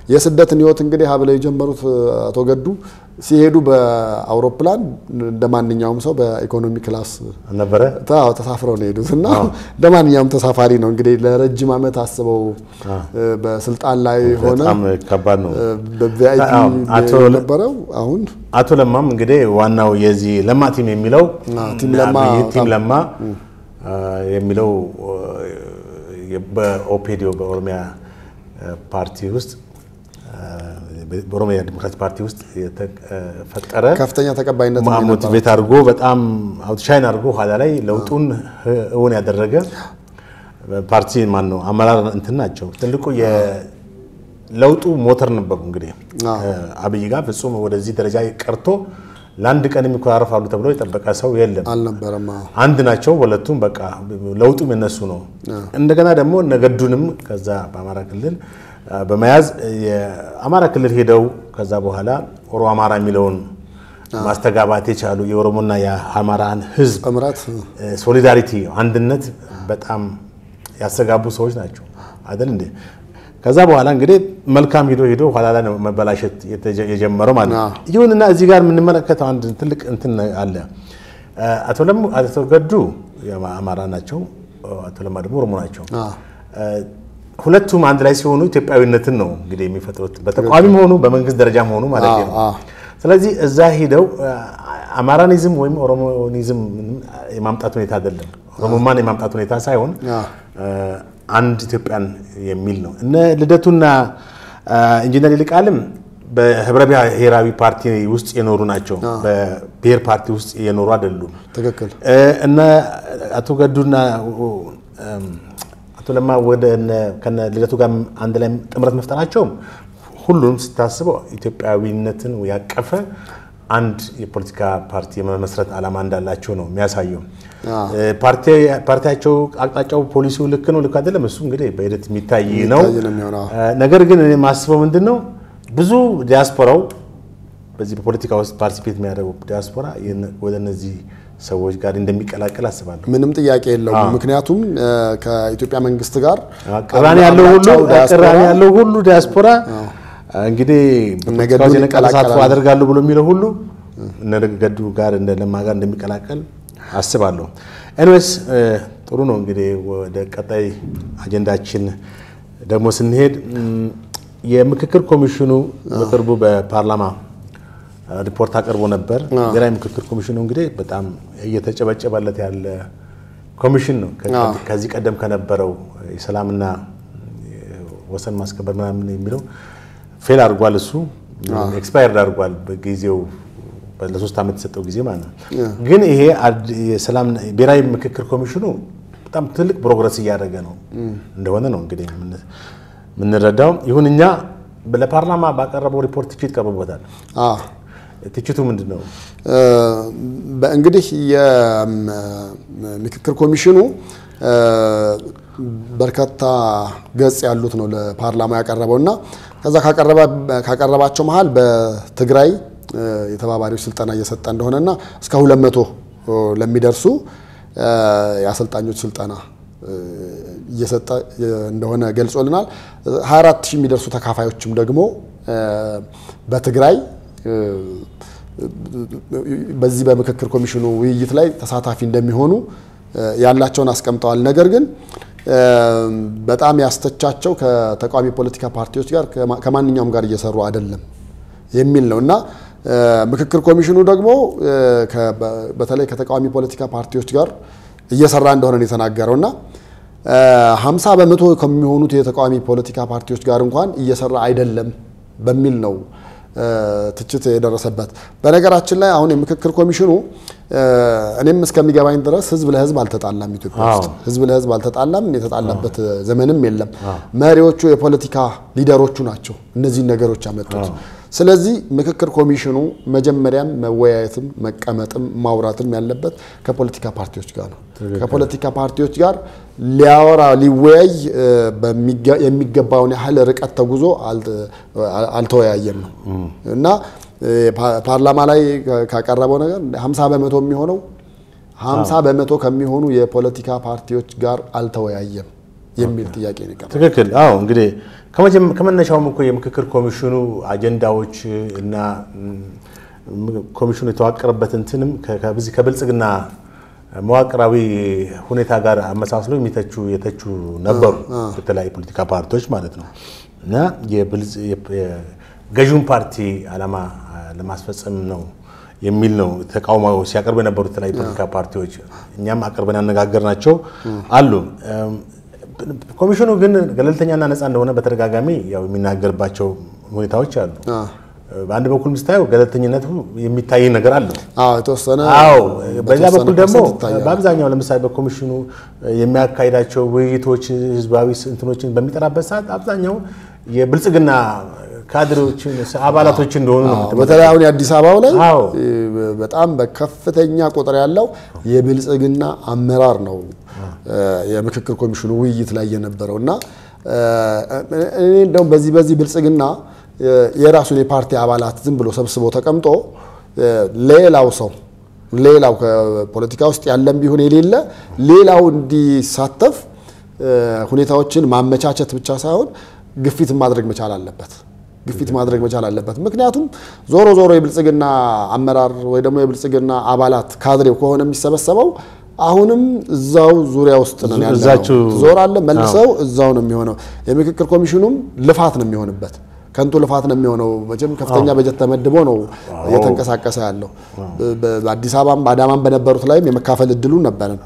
የስደትን ህይወት እንግዲህ ሀብለው የጀመሩት አቶ ገዱ ሲሄዱ በአውሮፕላን እንደ ማንኛውም ሰው በኢኮኖሚ ክላስ ነበረ አዎ ተሳፍረው ነው የሄዱት እና እንደ ማንኛውም ተሳፋሪ ነው እንግዲህ ለረጅም ዓመት አስበው በስልጣን ላይ ሆነ በጣም ከባድ ነው። በቪአይፒ አዎ፣ አቶ ነበረው አሁን አቶ ለማም እንግዲህ ዋናው የዚህ ለማ ቲም የሚለው ቲም ለማ አብይ ቲም በጣም- ለማ አ፣ የሚለው አ፣ በኦፔዲዮ በኦሮሚያ አ፣ ፓርቲ ውስጥ አ፣ በኦሮሚያ ዲሞክራሲ ፓርቲ ውስጥ የተፈጠረ ከፍተኛ ተቀባይነት ነው የነበረው። ሞቲቬት አድርጎ በጣም አውትሻይን አድርጎ ኋላ ላይ ለውጡን እውን ያደረገ ፓርቲ ማን ነው አመራር እንትን ናቸው። ትልቁ የለውጡ ሞተር ነበሩ። እንግዲህ አዎ። አብይ ጋር ፍጹም ወደዚህ ደረጃ ቀርቶ ለአንድ ቀን የሚኮራረፋሉ ተብሎ የጠበቀ ሰው የለም። አልነበረም። አዎ። አንድ ናቸው። ሁለቱም በቃ ለውጡም የነሱ ነው። እንደገና ደግሞ ነገዱንም ከዛ በአማራ ክልል አ፣ በመያዝ የአማራ ክልል ሄደው ከዛ በኋላ ኦሮ አማራ የሚለውን ማስተጋባት የቻሉ የኦሮሞና የአማራን ሕዝብ ጥምረት ሶሊዳሪቲ አንድነት በጣም ያስተጋቡ ሰዎች ናቸው አይደል እንዴ? ከዛ በኋላ እንግዲህ መልካም ሂዶ ሂዶ ኋላ ላይ ነው መበላሸት የተጀ- የጀመረው ማለት ነው። አዎ። ይሁንና እዚህ ጋር የምንመለከተው አንድ ትልቅ እንትን አለ። አቶ ለሙ አቶ ገዱ አማራ ናቸው፣ አቶ ለማ ደግሞ ኦሮሞ ናቸው። አዎ። ሁለቱም አንድ ላይ ሲሆኑ ኢትዮጵያዊነትን ነው እንግዲህ የሚፈጥሩት በተቃዋሚም ሆኑ በመንግስት ደረጃም ሆኑ ማለት ነው። አዎ፣ አዎ። ስለዚህ እዛ ሂደው አማራኒዝም ወይም ኦሮሞኒዝም የማምጣት ሁኔታ አይደለም፣ ኦሮሞማን የማምጣት ሁኔታ ሳይሆን አዎ። አንድ ኢትዮጵያን የሚል ነው። እነ ልደቱና ኢንጂነር ይልቃልም በህብረ ብሔራዊ ፓርቲ ውስጥ የኖሩ ናቸው። በብሔር ፓርቲ ውስጥ የኖሩ አይደሉም። ትክክል። እነ አቶ ገዱና አቶ ለማ ወደ እነ- ከነ ልደቱ ጋር አንድ ላይ ጥምረት መፍጠራቸውም ሁሉም ስታስበው ኢትዮጵያዊነትን ያቀፈ አንድ የፖለቲካ ፓርቲ የመመስረት ዓላማ እንዳላቸው ነው የሚያሳየው። ፓርቲ- ፓርቲያቸው አቅጣጫው፣ ፖሊሲው ልክ ነው ልክ አይደለም፣ እሱ እንግዲህ በሂደት የሚታይ ነው። የሚታይ ነው የሚሆነው። ነገር ግን እኔ የማስበው ምንድን ነው ብዙ ዲያስፖራው በዚህ በፖለቲካ ውስጥ ፓርቲሲፔት የሚያደርገው ዲያስፖራ የነ- ወደ እነዚህ ሰዎች ጋር እንደሚቀላቀል አስባለሁ። ምንም ጥያቄ የለውም። ምክንያቱም እ፣ ከኢትዮጵያ መንግስት ጋር ቅራኔ ያለው ሁሉ አብላጫው ዲያስፖራ ቅራኔ ያለው ሁሉ ዲያስፖራ እንግዲህ እነ በፖለቲካ ገዱን ውስጥ የነቃ ተሳትፎ ይቀላቀላሉ። አደርጋለሁ ብሎ የሚለው ሁሉ እነ ገዱ ጋር እንደ ለማ ጋር እንደሚቀላቀል አስባለሁ። ኤንዌስ ጥሩ ነው። እንግዲህ ወደ ቀጣይ አጀንዳችን ደግሞ ስንሄድ እም፣ የምክክር ኮሚሽኑ በቅርቡ በፓርላማ ሪፖርት አቅርቦ ነበር። ብሔራዊ ምክክር ኮሚሽኑ እንግዲህ በጣም እየተጨበጨበለት ያለ ኮሚሽን ነው። ከ- ከዚህ ቀደም ከነበረው የሰላምና ወሰን ማስከበር ምናምን የሚለው ፌል አድርጓል። እሱ ኤክስፓየርድ አድርጓል በጊዜው ለሶስት ዓመት የሰጠው ጊዜ ማለት ነው። ግን ይሄ አድ- የሰላም ብሔራዊ ምክክር ኮሚሽኑ በጣም ትልቅ ፕሮግረስ እያደረገ ነው እንደሆነ ነው እንግዲህ የምን- የምንረዳው። ይሁን እኛ ለፓርላማ ባቀረበው ሪፖርት ትችት ቀርቦበታል። አዎ። ትችቱ ምንድን ነው? እ፣ በእንግዲህ የምክክር ኮሚሽኑ እ፣ በርካታ ገጽ ያሉት ነው ለፓርላማ ያቀረበው እና ከዛ ካቀረባ- ካቀረባቸው መሀል በትግራይ እ፣ የተባባሪዎች ስልጠና እየሰጠ እንደሆነና እስከ ሁለት መቶ ለሚደርሱ እ፣ የአሰልጣኞች ስልጠና እ፣ እየሰጠ እንደሆነ ገልጾልናል። 24 ሺህ የሚደርሱ ተካፋዮችም ደግሞ እ፣ በትግራይ እ፣ በዚህ በምክክር ኮሚሽኑ ውይይት ላይ ተሳታፊ እንደሚሆኑ እ፣ ያላቸውን አስቀምጠዋል። ነገር ግን እ፣ በጣም ያስተቻቸው ከተቃዋሚ ፖለቲካ ፓርቲዎች ጋር ከማ- ከማንኛውም ጋር እየሰሩ አይደለም የሚል ነው እና እ፣ ምክክር ኮሚሽኑ ደግሞ እ፣ ከ- በ- በተለይ ከተቃዋሚ ፖለቲካ ፓርቲዎች ጋር እየሰራ እንደሆነ ነው የተናገረው እና ሀምሳ በመቶ ከሚሆኑት የተቃዋሚ ፖለቲካ ፓርቲዎች ጋር እንኳን እየሰራ አይደለም በሚል ነው እ፣ ትችት የደረሰበት። በነገራችን ላይ አሁን የምክክር ኮሚሽኑ እ፣ እኔም እስከሚገባኝ ድረስ ህዝብ ለህዝብ አልተጣላም። ኢትዮጵያ ውስጥ አዎ። ህዝብ ለህዝብ አልተጣላም። የተጣላበት ዘመንም የለም። መሪዎቹ የፖለቲካ ሊደሮቹ ናቸው እነዚህን ነገሮች ያመጡት። ስለዚህ ምክክር ኮሚሽኑ መጀመሪያም መወያየትም መቀመጥም ማውራትም ያለበት ከፖለቲካ ፓርቲዎች ጋር ነው። ከፖለቲካ ፓርቲዎች ጋር ሊያወራ ሊወያይ እ፣ በሚገ- የሚገባውን ያህል ርቀት ተጉዞ አልተ- አልተወያየም ነው እና እ፣ ፓ- ፓርላማ ላይ ካ- ካቀረበው ነገር 50 በመቶ የሚሆነው 50 በመቶ ከሚሆኑ የፖለቲካ ፓርቲዎች ጋር አልተወያየም የሚል ጥያቄ ነው የቀረበው። ትክክል። አዎ እንግዲህ ከመነሻውም እኮ የምክክር ኮሚሽኑ አጀንዳዎች እና ኮሚሽኑ የተዋቀረበት እንትንም ከዚህ ከብልጽግና መዋቅራዊ ሁኔታ ጋር አመሳስሎ የሚተቹ የተቹ ነበሩ በተለያዩ ፖለቲካ ፓርቲዎች ማለት ነው እና ገዢውን ፓርቲ ዓላማ ለማስፈጸም ነው የሚል ነው ተቃውሞ ሲያቀርቡ የነበሩት የተለያዩ ፖለቲካ ፓርቲዎች እኛም አቅርበን ያነጋገርናቸው አሉ። ኮሚሽኑ ግን ገለልተኛና ነፃ እንደሆነ በተደጋጋሚ ያው የሚናገርባቸው ሁኔታዎች አሉ። በአንድ በኩል ምስታየው ገለልተኝነቱ የሚታይ ነገር አለው። አዎ የተወሰነ አዎ በዛ በኩል ደግሞ በአብዛኛው ለምሳሌ በኮሚሽኑ የሚያካሂዳቸው ውይይቶች ህዝባዊ እንትኖችን በሚጠራበት ሰዓት አብዛኛው የብልጽግና ካድሬዎችን አባላቶች እንደሆኑ ነው። በተለይ አሁን የአዲስ አበባው ላይ አዎ በጣም በከፍተኛ ቁጥር ያለው የብልጽግና አመራር ነው የምክክር ኮሚሽኑ ውይይት ላይ የነበረው እና እኔ እንደውም በዚህ በዚህ ብልጽግና የራሱን የፓርቲ አባላት ዝም ብሎ ሰብስቦ ተቀምጦ ሌላው ሰው ሌላው ከፖለቲካ ውስጥ ያለም ቢሆን የሌለ ሌላው እንዲሳተፍ ሁኔታዎችን ማመቻቸት ብቻ ሳይሆን ግፊት ማድረግ መቻል አለበት። ግፊት ማድረግ መቻል አለበት። ምክንያቱም ዞሮ ዞሮ የብልጽግና አመራር ወይ ደግሞ የብልጽግና አባላት ካድሬው ከሆነ የሚሰበሰበው አሁንም እዛው ዙሪያ ውስጥ ነው ያለው። እዛችሁ- ዞራለ መልሰው እዛው ነው የሚሆነው። የምክክር ኮሚሽኑም ልፋት ነው የሚሆንበት ከንቱ ልፋት ነው የሚሆነው። መቼም ከፍተኛ በጀት ተመድቦ ነው እየተንቀሳቀሰ ያለው። በ- በአዲስ አበባም በአዳማም በነበሩት ላይም የመካፈል እድሉ ነበረን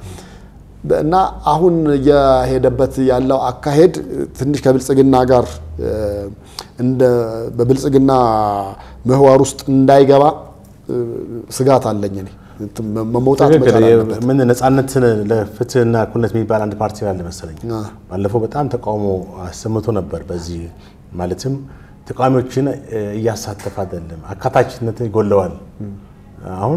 እና አሁን እየሄደበት ያለው አካሄድ ትንሽ ከብልጽግና ጋር እ፣ እንደ በብልጽግና ምህዋር ውስጥ እንዳይገባ እ፣ ስጋት አለኝ እኔ እንትን መ- መውጣት ትክክል። መቻል አለበት። ምን ነጻነትን ለፍትህና እኩልነት የሚባል አንድ ፓርቲ አለ መሰለኝ። አ። ባለፈው በጣም ተቃውሞ አሰምቶ ነበር። በዚህ ማለትም ተቃዋሚዎችን እ፣ እያሳተፈ አይደለም፣ አካታችነት ይጎለዋል። አሁን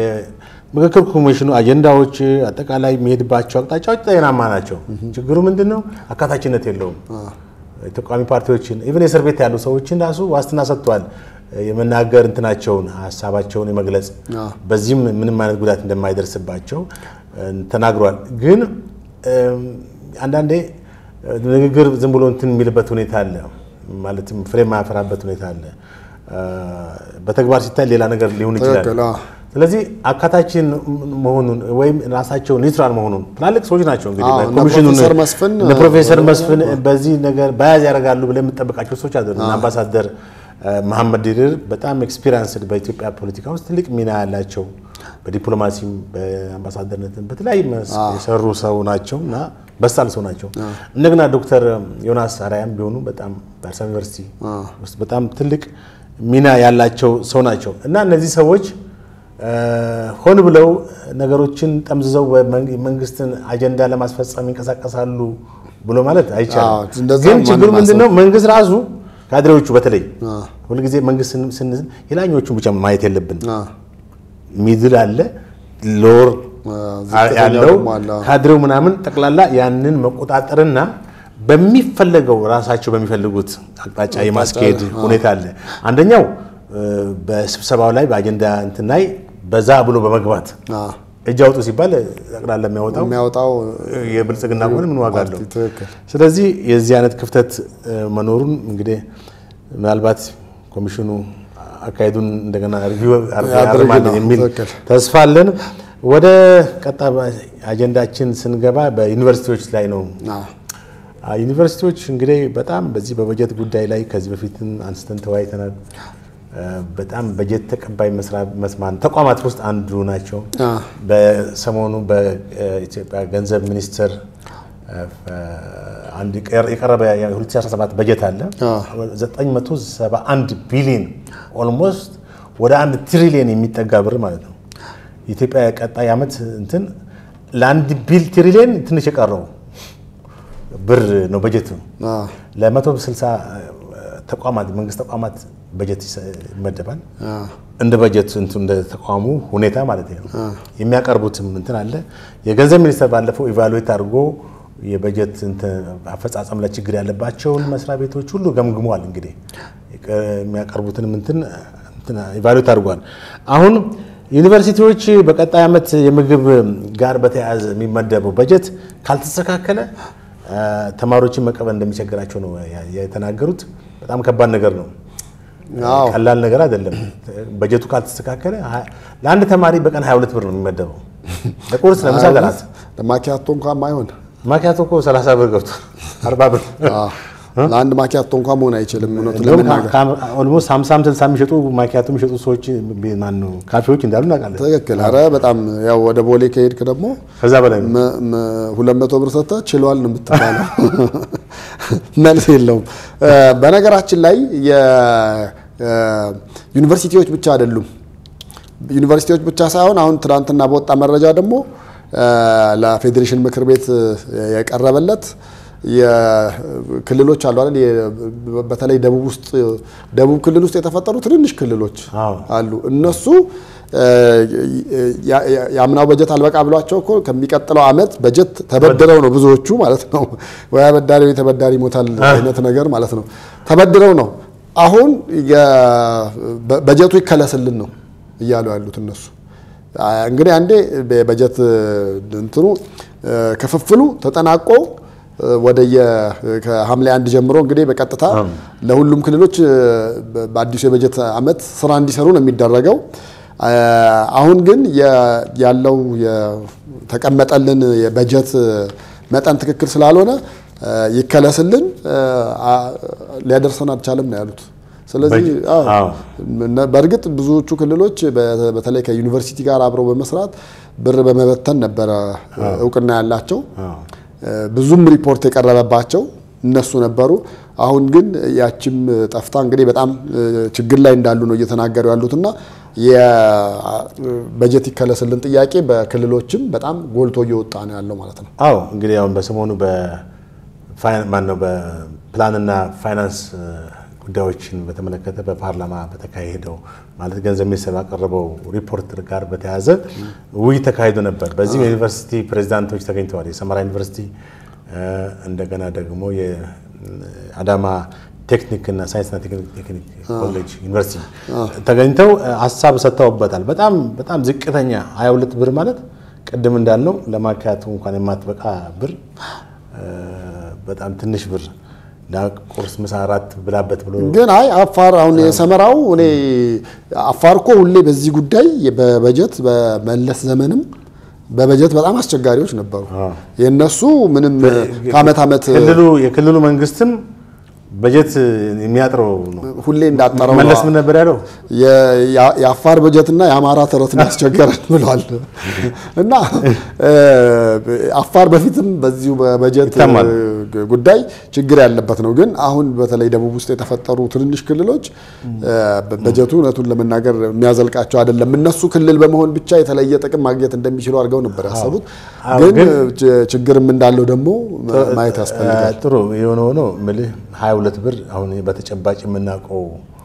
የምክክር ኮሚሽኑ አጀንዳዎች፣ አጠቃላይ የሚሄድባቸው አቅጣጫዎች ጤናማ ናቸው። ችግሩ ምንድን ነው? አካታችነት የለውም። የተቃዋሚ ፓርቲዎችን ኢቨን የእስር ቤት ያሉ ሰዎችን ራሱ ዋስትና ሰጥቷል። የመናገር እንትናቸውን ሀሳባቸውን የመግለጽ አዎ። በዚህም ምንም አይነት ጉዳት እንደማይደርስባቸው እ፣ ተናግሯል። ግን እም፣ አንዳንዴ እ፣ ንግግር ዝም ብሎ እንትን የሚልበት ሁኔታ አለ። ማለትም ፍሬ የማያፈራበት ሁኔታ አለ። እ፣ በተግባር ሲታይ ሌላ ነገር ሊሆን ይችላል። ትክክል፣ አዎ። ስለዚህ አካታችን መሆኑን ወይም ራሳቸው ኒውትራል መሆኑን ትላልቅ ሰዎች ናቸው እንግዲህ አዎ፣ እነ ኮሚሽኑን ፕሮፌሰር መስፍን እነ ፕሮፌሰር መስፍን በዚህ ነገር በያዝ ያደርጋሉ ብለህ የምጠብቃቸው ሰዎች አይደሉም። እና አምባሳደር እ፣ መሐመድ ድሪር በጣም ኤክስፒሪንስድ በኢትዮጵያ ፖለቲካ ውስጥ ትልቅ ሚና ያላቸው በዲፕሎማሲም በአምባሳደርነትም በተለያዩ መስክ የሰሩ ሰው ናቸው እና በሳል ሰው ናቸው። እንደገና ዶክተር ዮናስ አርያም ቢሆኑ በጣም በአዲስ አበባ ዩኒቨርሲቲ ውስጥ በጣም ትልቅ ሚና ያላቸው ሰው ናቸው እና እነዚህ ሰዎች እ፣ ሆን ብለው ነገሮችን ጠምዝዘው በመንግስትን አጀንዳ ለማስፈጸም ይንቀሳቀሳሉ ብሎ ማለት አዎ፣ አይቻልም። እንደዛ ግን ማንም ችግሩ ምንድን ነው? አያስብም። መንግስት ራሱ ካድሬዎቹ በተለይ አዎ። ሁልጊዜ መንግስት ስን- ስንል የላኞቹን ብቻ ማየት የለብን። አዎ። ሚድል አለ ሎር ዝቅተኛው ያለው ደግሞ አለ። ካድሬው ምናምን ጠቅላላ ያንን መቆጣጠርና በሚፈለገው ራሳቸው በሚፈልጉት አቅጣጫ የማስኬድ ሁኔታ አለ። አንደኛው እ፣ በስብሰባው ላይ በአጀንዳ እንትን ላይ በዛ ብሎ በመግባት አዎ። እጅ አውጡ ሲባል ጠቅላላ የሚያወጣው የሚያወጣው የብልጽግና ከሆነ ምን ዋጋ አለው? ፓርቲ ትክክል። ስለዚህ የዚህ አይነት ክፍተት እ፣ መኖሩን እንግዲህ ምናልባት ኮሚሽኑ አካሄዱን እንደገና ሪቪው ያድርግ ያርማል ነው። የሚል ትክክል። ተስፋ አለን። ወደ ቀጣይ አጀንዳችን ስንገባ በዩኒቨርሲቲዎች ላይ ነው። አዎ። አ፣ ዩኒቨርሲቲዎች እንግዲህ በጣም በዚህ በበጀት ጉዳይ ላይ ከዚህ በፊትም አንስተን ተወያይተናል። እ፣ በጣም በጀት ተቀባይ መስራ- መስማት ተቋማት ውስጥ አንዱ ናቸው። አዎ። በሰሞኑ በኢትዮጵያ ገንዘብ ሚኒስቴር እ፣ አንድ የቀረ- የቀረበ የ2017 በጀት አለ አዎ። 971 ቢሊዮን ኦልሞስት ወደ አንድ ትሪሊየን የሚጠጋ ብር ማለት ነው። የኢትዮጵያ ቀጣይ ዓመት እንትን ለአንድ ቢል ትሪሊየን ትንሽ የቀረው ብር ነው በጀት ነው። አዎ። ለ160 ተቋማት መንግስት ተቋማት በጀት ይሰ- ይመደባል። አዎ። እንደ በጀት እንትን እንደ ተቋሙ ሁኔታ ማለት ነው። የሚያቀርቡትም እንትን አለ። የገንዘብ ሚኒስቴር ባለፈው ኢቫሉዌት አድርጎ የበጀት እንትን አፈጻጸም ላይ ችግር ያለባቸውን መስሪያ ቤቶች ሁሉ ገምግሟል። እንግዲህ የቀ- የሚያቀርቡትንም እንትን እንትን ኢቫሉዌት አድርጓል። አሁን ዩኒቨርሲቲዎች በቀጣይ ዓመት የምግብ ጋር በተያያዘ የሚመደበው በጀት ካልተስተካከለ ተማሪዎችን መቀበል እንደሚቸግራቸው ነው የተናገሩት። በጣም ከባድ ነገር ነው። አዎ ቀላል ነገር አይደለም። በጀቱ ካልተስተካከለ ለአንድ ተማሪ በቀን 22 ብር ነው የሚመደበው ለቁርስ፣ ለምሳ፣ ለራት። ለማኪያቶ እንኳን ማይሆን ማኪያቶ እኮ 30 ብር ገብቷል፣ 40 ብር አዎ፣ ለአንድ ማኪያቶ እንኳን መሆን አይችልም። እውነቱን እንደውም ለመናገር ኦልሞስት 50 60 የሚሸጡ ማኪያቶ የሚሸጡ ሰዎች ማነው ካፌዎች እንዳሉ እናውቃለን። ትክክል። ኧረ በጣም ያው ወደ ቦሌ ከሄድክ ደግሞ ከዛ በላይ ነው። መ- መ- ሁለት መቶ ብር ሰጥተህ ችሏል ነው የምትባለው። መልስ የለውም። እ፣ በነገራችን ላይ የዩኒቨርሲቲዎች ብቻ አይደሉም። ዩኒቨርሲቲዎች ብቻ ሳይሆን አሁን ትናንትና በወጣ መረጃ ደግሞ እ፣ ለፌዴሬሽን ምክር ቤት የቀረበለት የክልሎች አሉ አይደል? የ- በተለይ ደቡብ ውስጥ ደቡብ ክልል ውስጥ የተፈጠሩ ትንንሽ ክልሎች አዎ። አሉ እነሱ እ፣ ያ- ያ- የአምናው በጀት አልበቃ ብሏቸው እኮ ከሚቀጥለው ዓመት በጀት ተበድረው ነው ብዙዎቹ ማለት ነው። ወይ አበዳሪ ወይ ተበዳሪ ይሞታል አይነት ነገር ማለት ነው። ተበድረው ነው አሁን የ- በ- በጀቱ ይከለስልን ነው እያሉ ያሉት እነሱ። አ፣ እንግዲህ አንዴ በጀት እንትኑ እ፣ ክፍፍሉ ተጠናቆ እ፣ ወደየ ከሐምሌ አንድ ጀምሮ እንግዲህ በቀጥታ ለሁሉም ክልሎች እ፣ በ- በአዲሱ የበጀት ዓመት ስራ እንዲሰሩ ነው የሚደረገው። አ፣ አሁን ግን የ- ያለው የተቀመጠልን የበጀት መጠን ትክክል ስላልሆነ እ፣ ይከለስልን እ፣ አ- ሊያደርሰን አልቻለም ነው ያሉት። ስለዚህ በጀ- አዎ አዎ። እነ- በእርግጥ ብዙዎቹ ክልሎች በ- በተለይ ከዩኒቨርሲቲ ጋር አብረው በመስራት ብር በመበተን ነበረ እውቅና ያላቸው አዎ። ብዙም ሪፖርት የቀረበባቸው እነሱ ነበሩ። አሁን ግን ያቺም ጠፍታ እንግዲህ በጣም ችግር ላይ እንዳሉ ነው እየተናገሩ ያሉትና የበጀት ይከለስልን ጥያቄ በክልሎችም በጣም ጎልቶ እየወጣ ነው ያለው ማለት ነው። አዎ እንግዲህ አሁን በሰሞኑ ማነው በፕላንና ፋይናንስ ጉዳዮችን በተመለከተ በፓርላማ በተካሄደው ማለት ገንዘብ ሚኒስቴር ባቀረበው ሪፖርት ጋር በተያያዘ ውይይት ተካሂዶ ነበር። በዚህም የዩኒቨርሲቲ ፕሬዚዳንቶች ተገኝተዋል። የሰመራ ዩኒቨርሲቲ እንደገና ደግሞ የአዳማ ቴክኒክና ሳይንስና ቴክኒክ ኮሌጅ ዩኒቨርሲቲ ተገኝተው ሀሳብ ሰጥተውበታል። በጣም በጣም ዝቅተኛ 22 ብር ማለት ቅድም እንዳልነው ለማካያቱ እንኳን የማትበቃ ብር በጣም ትንሽ ብር ለቁርስ ምሳ እራት ብላበት ብሎ ግን አይ አፋር አሁን የሰመራው እኔ አፋር እኮ ሁሌ በዚህ ጉዳይ በበጀት በመለስ ዘመንም በበጀት በጣም አስቸጋሪዎች ነበሩ። የእነሱ ምንም ከአመት ዓመት ክልሉ የክልሉ መንግስትም በጀት የሚያጥረው ነው። ሁሌ እንዳጠረው ነው። መለስ ምን ነበር ያለው? የአፋር በጀትና የአማራ ተረት ያስቸገረን ብሏል። እና አፋር በፊትም በዚሁ በበጀት ይታማል። ጉዳይ ችግር ያለበት ነው። ግን አሁን በተለይ ደቡብ ውስጥ የተፈጠሩ ትንንሽ ክልሎች በጀቱ እውነቱን ለመናገር የሚያዘልቃቸው አይደለም። እነሱ ክልል በመሆን ብቻ የተለየ ጥቅም ማግኘት እንደሚችሉ አድርገው ነበር ያሰቡት። አዎ፣ ግን ግን ችግርም እንዳለው ደግሞ ማየት ያስፈልጋል። ጥሩ የሆነ ሆኖ ምልህ 22 ብር አሁን በተጨባጭ የምናውቀው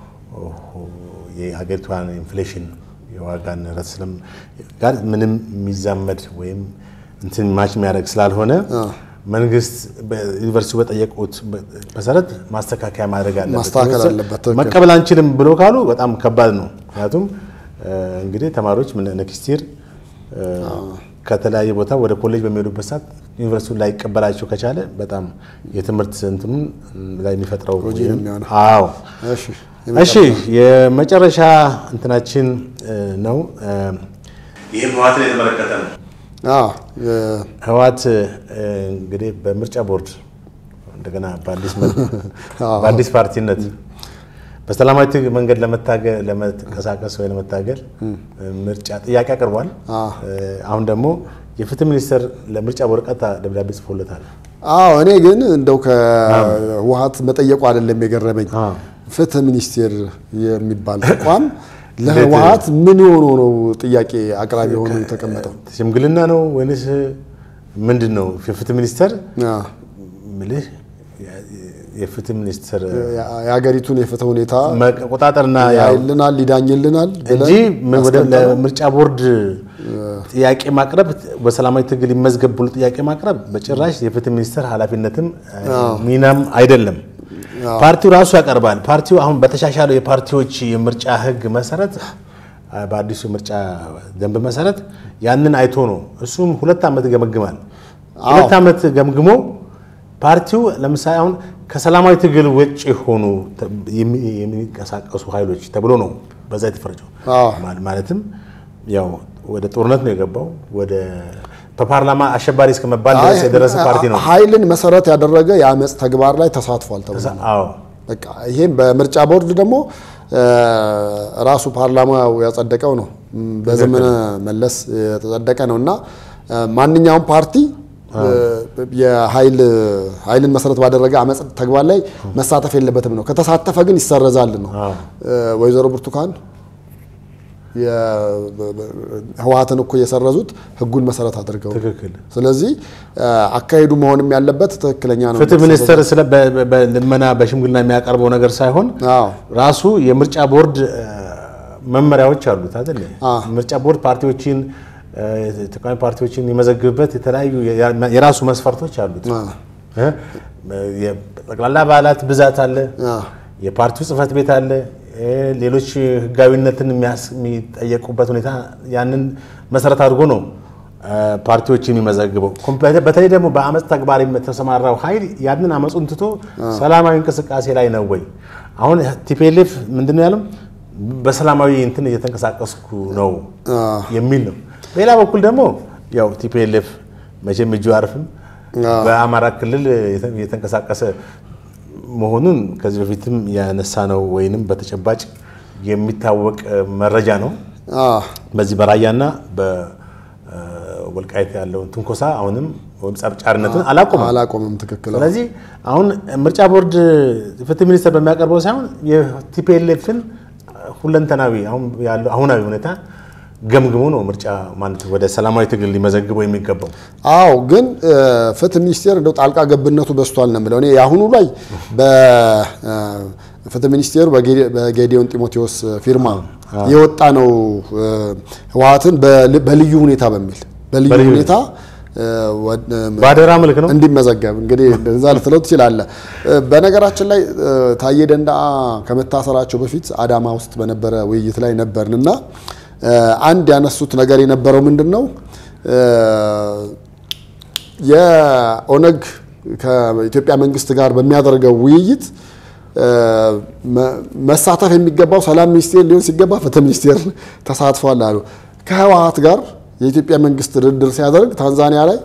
የሀገሪቷን ኢንፍሌሽን የዋጋ ንረት ስለም ጋር ምንም የሚዛመድ ወይም እንትን ማች የሚያደርግ ስላልሆነ መንግስት ዩኒቨርሲቲው በጠየቁት መሰረት ማስተካከያ ማድረግ አለበት። ማስተካከል አለበት፣ ትክክል። መቀበል አንችልም ብሎ ካሉ በጣም ከባድ ነው። ምክንያቱም እንግዲህ ተማሪዎች ነክስቲር ከተለያየ ቦታ ወደ ኮሌጅ በሚሄዱበት ሰዓት ዩኒቨርሲቲውን ላይቀበላቸው ከቻለ በጣም የትምህርት እንትኑን ላይ የሚፈጥረው ጎጂ ነው የሚሆነው። አዎ እሺ እሺ የመጨረሻ እንትናችን ነው። ይህም ህወሓትን የተመለከተ ነው። አዎ ህወሓት እንግዲህ በምርጫ ቦርድ እንደገና በአዲስ መልክ አዎ። በአዲስ ፓርቲነት በሰላማዊ ትግል መንገድ ለመታገል ለመንቀሳቀስ ወይ ለመታገል ምርጫ ጥያቄ አቅርቧል። አዎ። አሁን ደግሞ የፍትህ ሚኒስቴር ለምርጫ ቦርድ ቀጥታ ደብዳቤ ጽፎለታል። አዎ እኔ ግን እንደው ከህወሓት መጠየቁ አይደለም የገረመኝ። አዎ። ፍትህ ሚኒስቴር የሚባል ተቋም ለህወሓት ምን የሆነ ነው ጥያቄ አቅራቢ ሆኖ የተቀመጠው? ሽምግልና ነው ወይንስ ምንድን ነው? የፍትህ ሚኒስቴር አዎ። ምልህ የፍትህ ሚኒስቴር የሀገሪቱን የፍትህ ሁኔታ መቆጣጠርና ያው ያይልናል፣ ይዳኝልናል እንጂ ብለን ወደ አስቀምጠን ለምርጫ ቦርድ ጥያቄ ማቅረብ በሰላማዊ ትግል ይመዝገብ ብሎ ጥያቄ ማቅረብ በጭራሽ የፍትህ ሚኒስቴር ኃላፊነትም ሚናም አይደለም። ፓርቲው ራሱ ያቀርባል። ፓርቲው አሁን በተሻሻለው የፓርቲዎች የምርጫ ህግ መሰረት በአዲሱ የምርጫ ደንብ መሰረት ያንን አይቶ ነው እሱም ሁለት ዓመት ገመግማል። ሁለት ዓመት ገምግሞ ፓርቲው ለምሳሌ አሁን ከሰላማዊ ትግል ውጭ የሆኑ የሚንቀሳቀሱ ኃይሎች ተብሎ ነው በዛ የተፈረጀው። ማለትም ያው ወደ ጦርነት ነው የገባው ወደ በፓርላማ አሸባሪ እስከ መባል ድረስ የደረሰ ፓርቲ ነው። ኃይልን መሰረት ያደረገ የአመፅ ተግባር ላይ ተሳትፏል ተብሎ አዎ በቃ ይሄም በምርጫ ቦርድ ደግሞ ራሱ ፓርላማው ያጸደቀው ነው። በዘመነ መለስ የተጸደቀ ነው እና ማንኛውም ፓርቲ የኃይልን መሰረት ባደረገ አመፅ ተግባር ላይ መሳተፍ የለበትም ነው። ከተሳተፈ ግን ይሰረዛል ነው። ወይዘሮ ብርቱካን ህወሓትን እኮ የሰረዙት ህጉን መሰረት አድርገው። ትክክል። ስለዚህ አካሄዱ መሆንም ያለበት ትክክለኛ ነው። ፍትህ ሚኒስቴር ስለ በልመና በሽምግልና የሚያቀርበው ነገር ሳይሆን አዎ ራሱ የምርጫ ቦርድ መመሪያዎች አሉት አይደል? ምርጫ ቦርድ ፓርቲዎችን ተቃዋሚ ፓርቲዎችን የሚመዘግብበት የተለያዩ የራሱ መስፈርቶች አሉት። ጠቅላላ አባላት ብዛት አለ፣ የፓርቲው ጽህፈት ቤት አለ፣ ሌሎች ህጋዊነትን የሚጠየቁበት ሁኔታ ያንን መሰረት አድርጎ ነው ፓርቲዎችን የሚመዘግበው። በተለይ ደግሞ በአመፅ ተግባር የተሰማራው ኃይል ያንን አመፁን ትቶ ሰላማዊ እንቅስቃሴ ላይ ነው ወይ? አሁን ቲፒኤልኤፍ ምንድን ነው ያለው? በሰላማዊ እንትን እየተንቀሳቀስኩ ነው የሚል ነው። በሌላ በኩል ደግሞ ያው ቲፒኤልኤፍ መቼም እጁ አርፍም በአማራ ክልል የተንቀሳቀሰ መሆኑን ከዚህ በፊትም ያነሳ ነው ወይንም በተጨባጭ የሚታወቅ መረጃ ነው። በዚህ በራያና በወልቃይት ያለውን ትንኮሳ አሁንም ወይም ጸብጫሪነትን አላቆመም አላቆመም። ትክክል። ስለዚህ አሁን ምርጫ ቦርድ ፍትህ ሚኒስቴር በሚያቀርበው ሳይሆን የቲፒኤልኤፍን ሁለንተናዊ አሁናዊ ሁኔታ ገምግሞ ነው ምርጫ ማለት ወደ ሰላማዊ ትግል ሊመዘግበው የሚገባው። አዎ ግን ፍትህ ሚኒስቴር እንደው ጣልቃ ገብነቱ በዝቷል ነው የምለው እኔ የአሁኑ ላይ በፍትህ ሚኒስቴሩ በጌዲዮን ጢሞቴዎስ ፊርማ የወጣ ነው ህወሓትን በልዩ ሁኔታ በሚል በልዩ ሁኔታ በአደራ መልክ ነው እንዲመዘገብ እንግዲህ እዛ ልትለው ትችላለህ። በነገራችን ላይ ታዬ ደንደአ ከመታሰራቸው በፊት አዳማ ውስጥ በነበረ ውይይት ላይ ነበርን እና አንድ ያነሱት ነገር የነበረው ምንድን ነው የኦነግ ከኢትዮጵያ መንግስት ጋር በሚያደርገው ውይይት መሳተፍ የሚገባው ሰላም ሚኒስቴር ሊሆን ሲገባ ፍትህ ሚኒስቴር ተሳትፏል አሉ። ከህወሓት ጋር የኢትዮጵያ መንግስት ድርድር ሲያደርግ ታንዛኒያ ላይ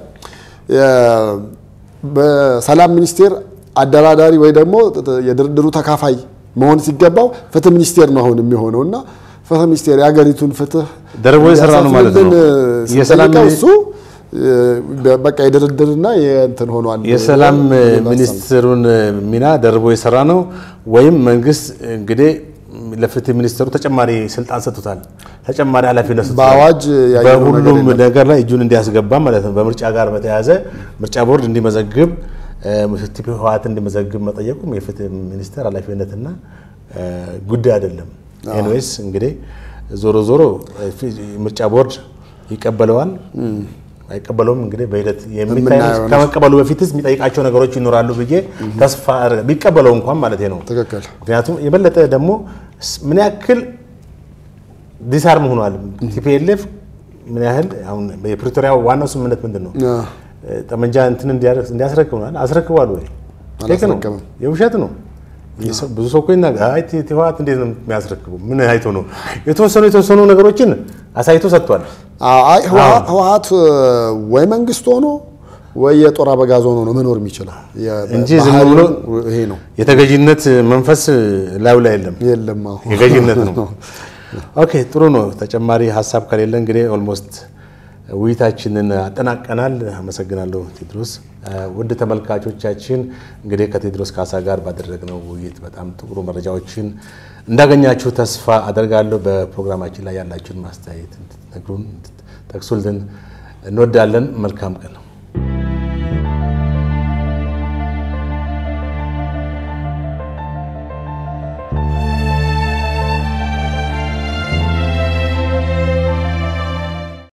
በሰላም ሚኒስቴር አደራዳሪ ወይ ደግሞ የድርድሩ ተካፋይ መሆን ሲገባው ፍትህ ሚኒስቴር ነው አሁን የሚሆነው እና ፍትህ ሚኒስቴር የሀገሪቱን ፍትህ ደርቦ የሰራ ነው ማለት ነው። የሰላም እሱ በቃ የድርድርና የእንትን ሆኗል። የሰላም ሚኒስትሩን ሚና ደርቦ የሰራ ነው ወይም መንግስት እንግዲህ ለፍትህ ሚኒስትሩ ተጨማሪ ስልጣን ሰጥቶታል። ተጨማሪ ኃላፊነት ሰጥቶታል። በአዋጅ ያየነው በሁሉም ነገር ላይ እጁን እንዲያስገባ ማለት ነው። በምርጫ ጋር በተያያዘ ምርጫ ቦርድ እንዲመዘግብ ህወሓት እንዲመዘግብ መጠየቁም የፍትህ ሚኒስቴር ኃላፊነትና ጉዳይ አይደለም። ኤንዌስ እንግዲህ ዞሮ ዞሮ ምርጫ ቦርድ ይቀበለዋል አይቀበለውም እንግዲህ በሂደት የሚታይ ከመቀበሉ በፊትስ የሚጠይቃቸው ነገሮች ይኖራሉ ብዬ ተስፋ ቢቀበለው እንኳን ማለት ነው። ትክክል። ምክንያቱም የበለጠ ደግሞ ምን ያክል ዲስአርም ሆኗል ቲፒኤልኤፍ ምን ያህል አሁን የፕሪቶሪያ ዋናው ስምምነት ምንድን ነው? ጠመንጃ እንትን እንዲያስረክብናል አስረክቧል ወይ? አላስረከበም። የውሸት ነው። ብዙ ሰው እኮ ይናገራል። አይ ህወሓት እንዴት ነው የሚያስረክበው? ምን አይቶ ነው? የተወሰኑ የተወሰኑ ነገሮችን አሳይቶ ሰጥቷል። አይ ህወሓት ወይ መንግስት ሆኖ ወይ የጦር አበጋዝ ሆኖ ነው መኖር የሚችለው እንጂ ዝም ብሎ ይሄ ነው የተገዥነት መንፈስ ላዩ ላይ የለም። የለም። አዎ የገዥነት ነው። ኦኬ ጥሩ ነው። ተጨማሪ ሀሳብ ከሌለ እንግዲህ ኦልሞስት ውይይታችንን አጠናቀናል። አመሰግናለሁ ቴድሮስ። ውድ ተመልካቾቻችን እንግዲህ ከቴድሮስ ካሳ ጋር ባደረግነው ውይይት በጣም ጥሩ መረጃዎችን እንዳገኛችሁ ተስፋ አደርጋለሁ። በፕሮግራማችን ላይ ያላችሁን ማስተያየት እንድትነግሩን እንድትጠቅሱልን እንወዳለን። መልካም ቀን ነው።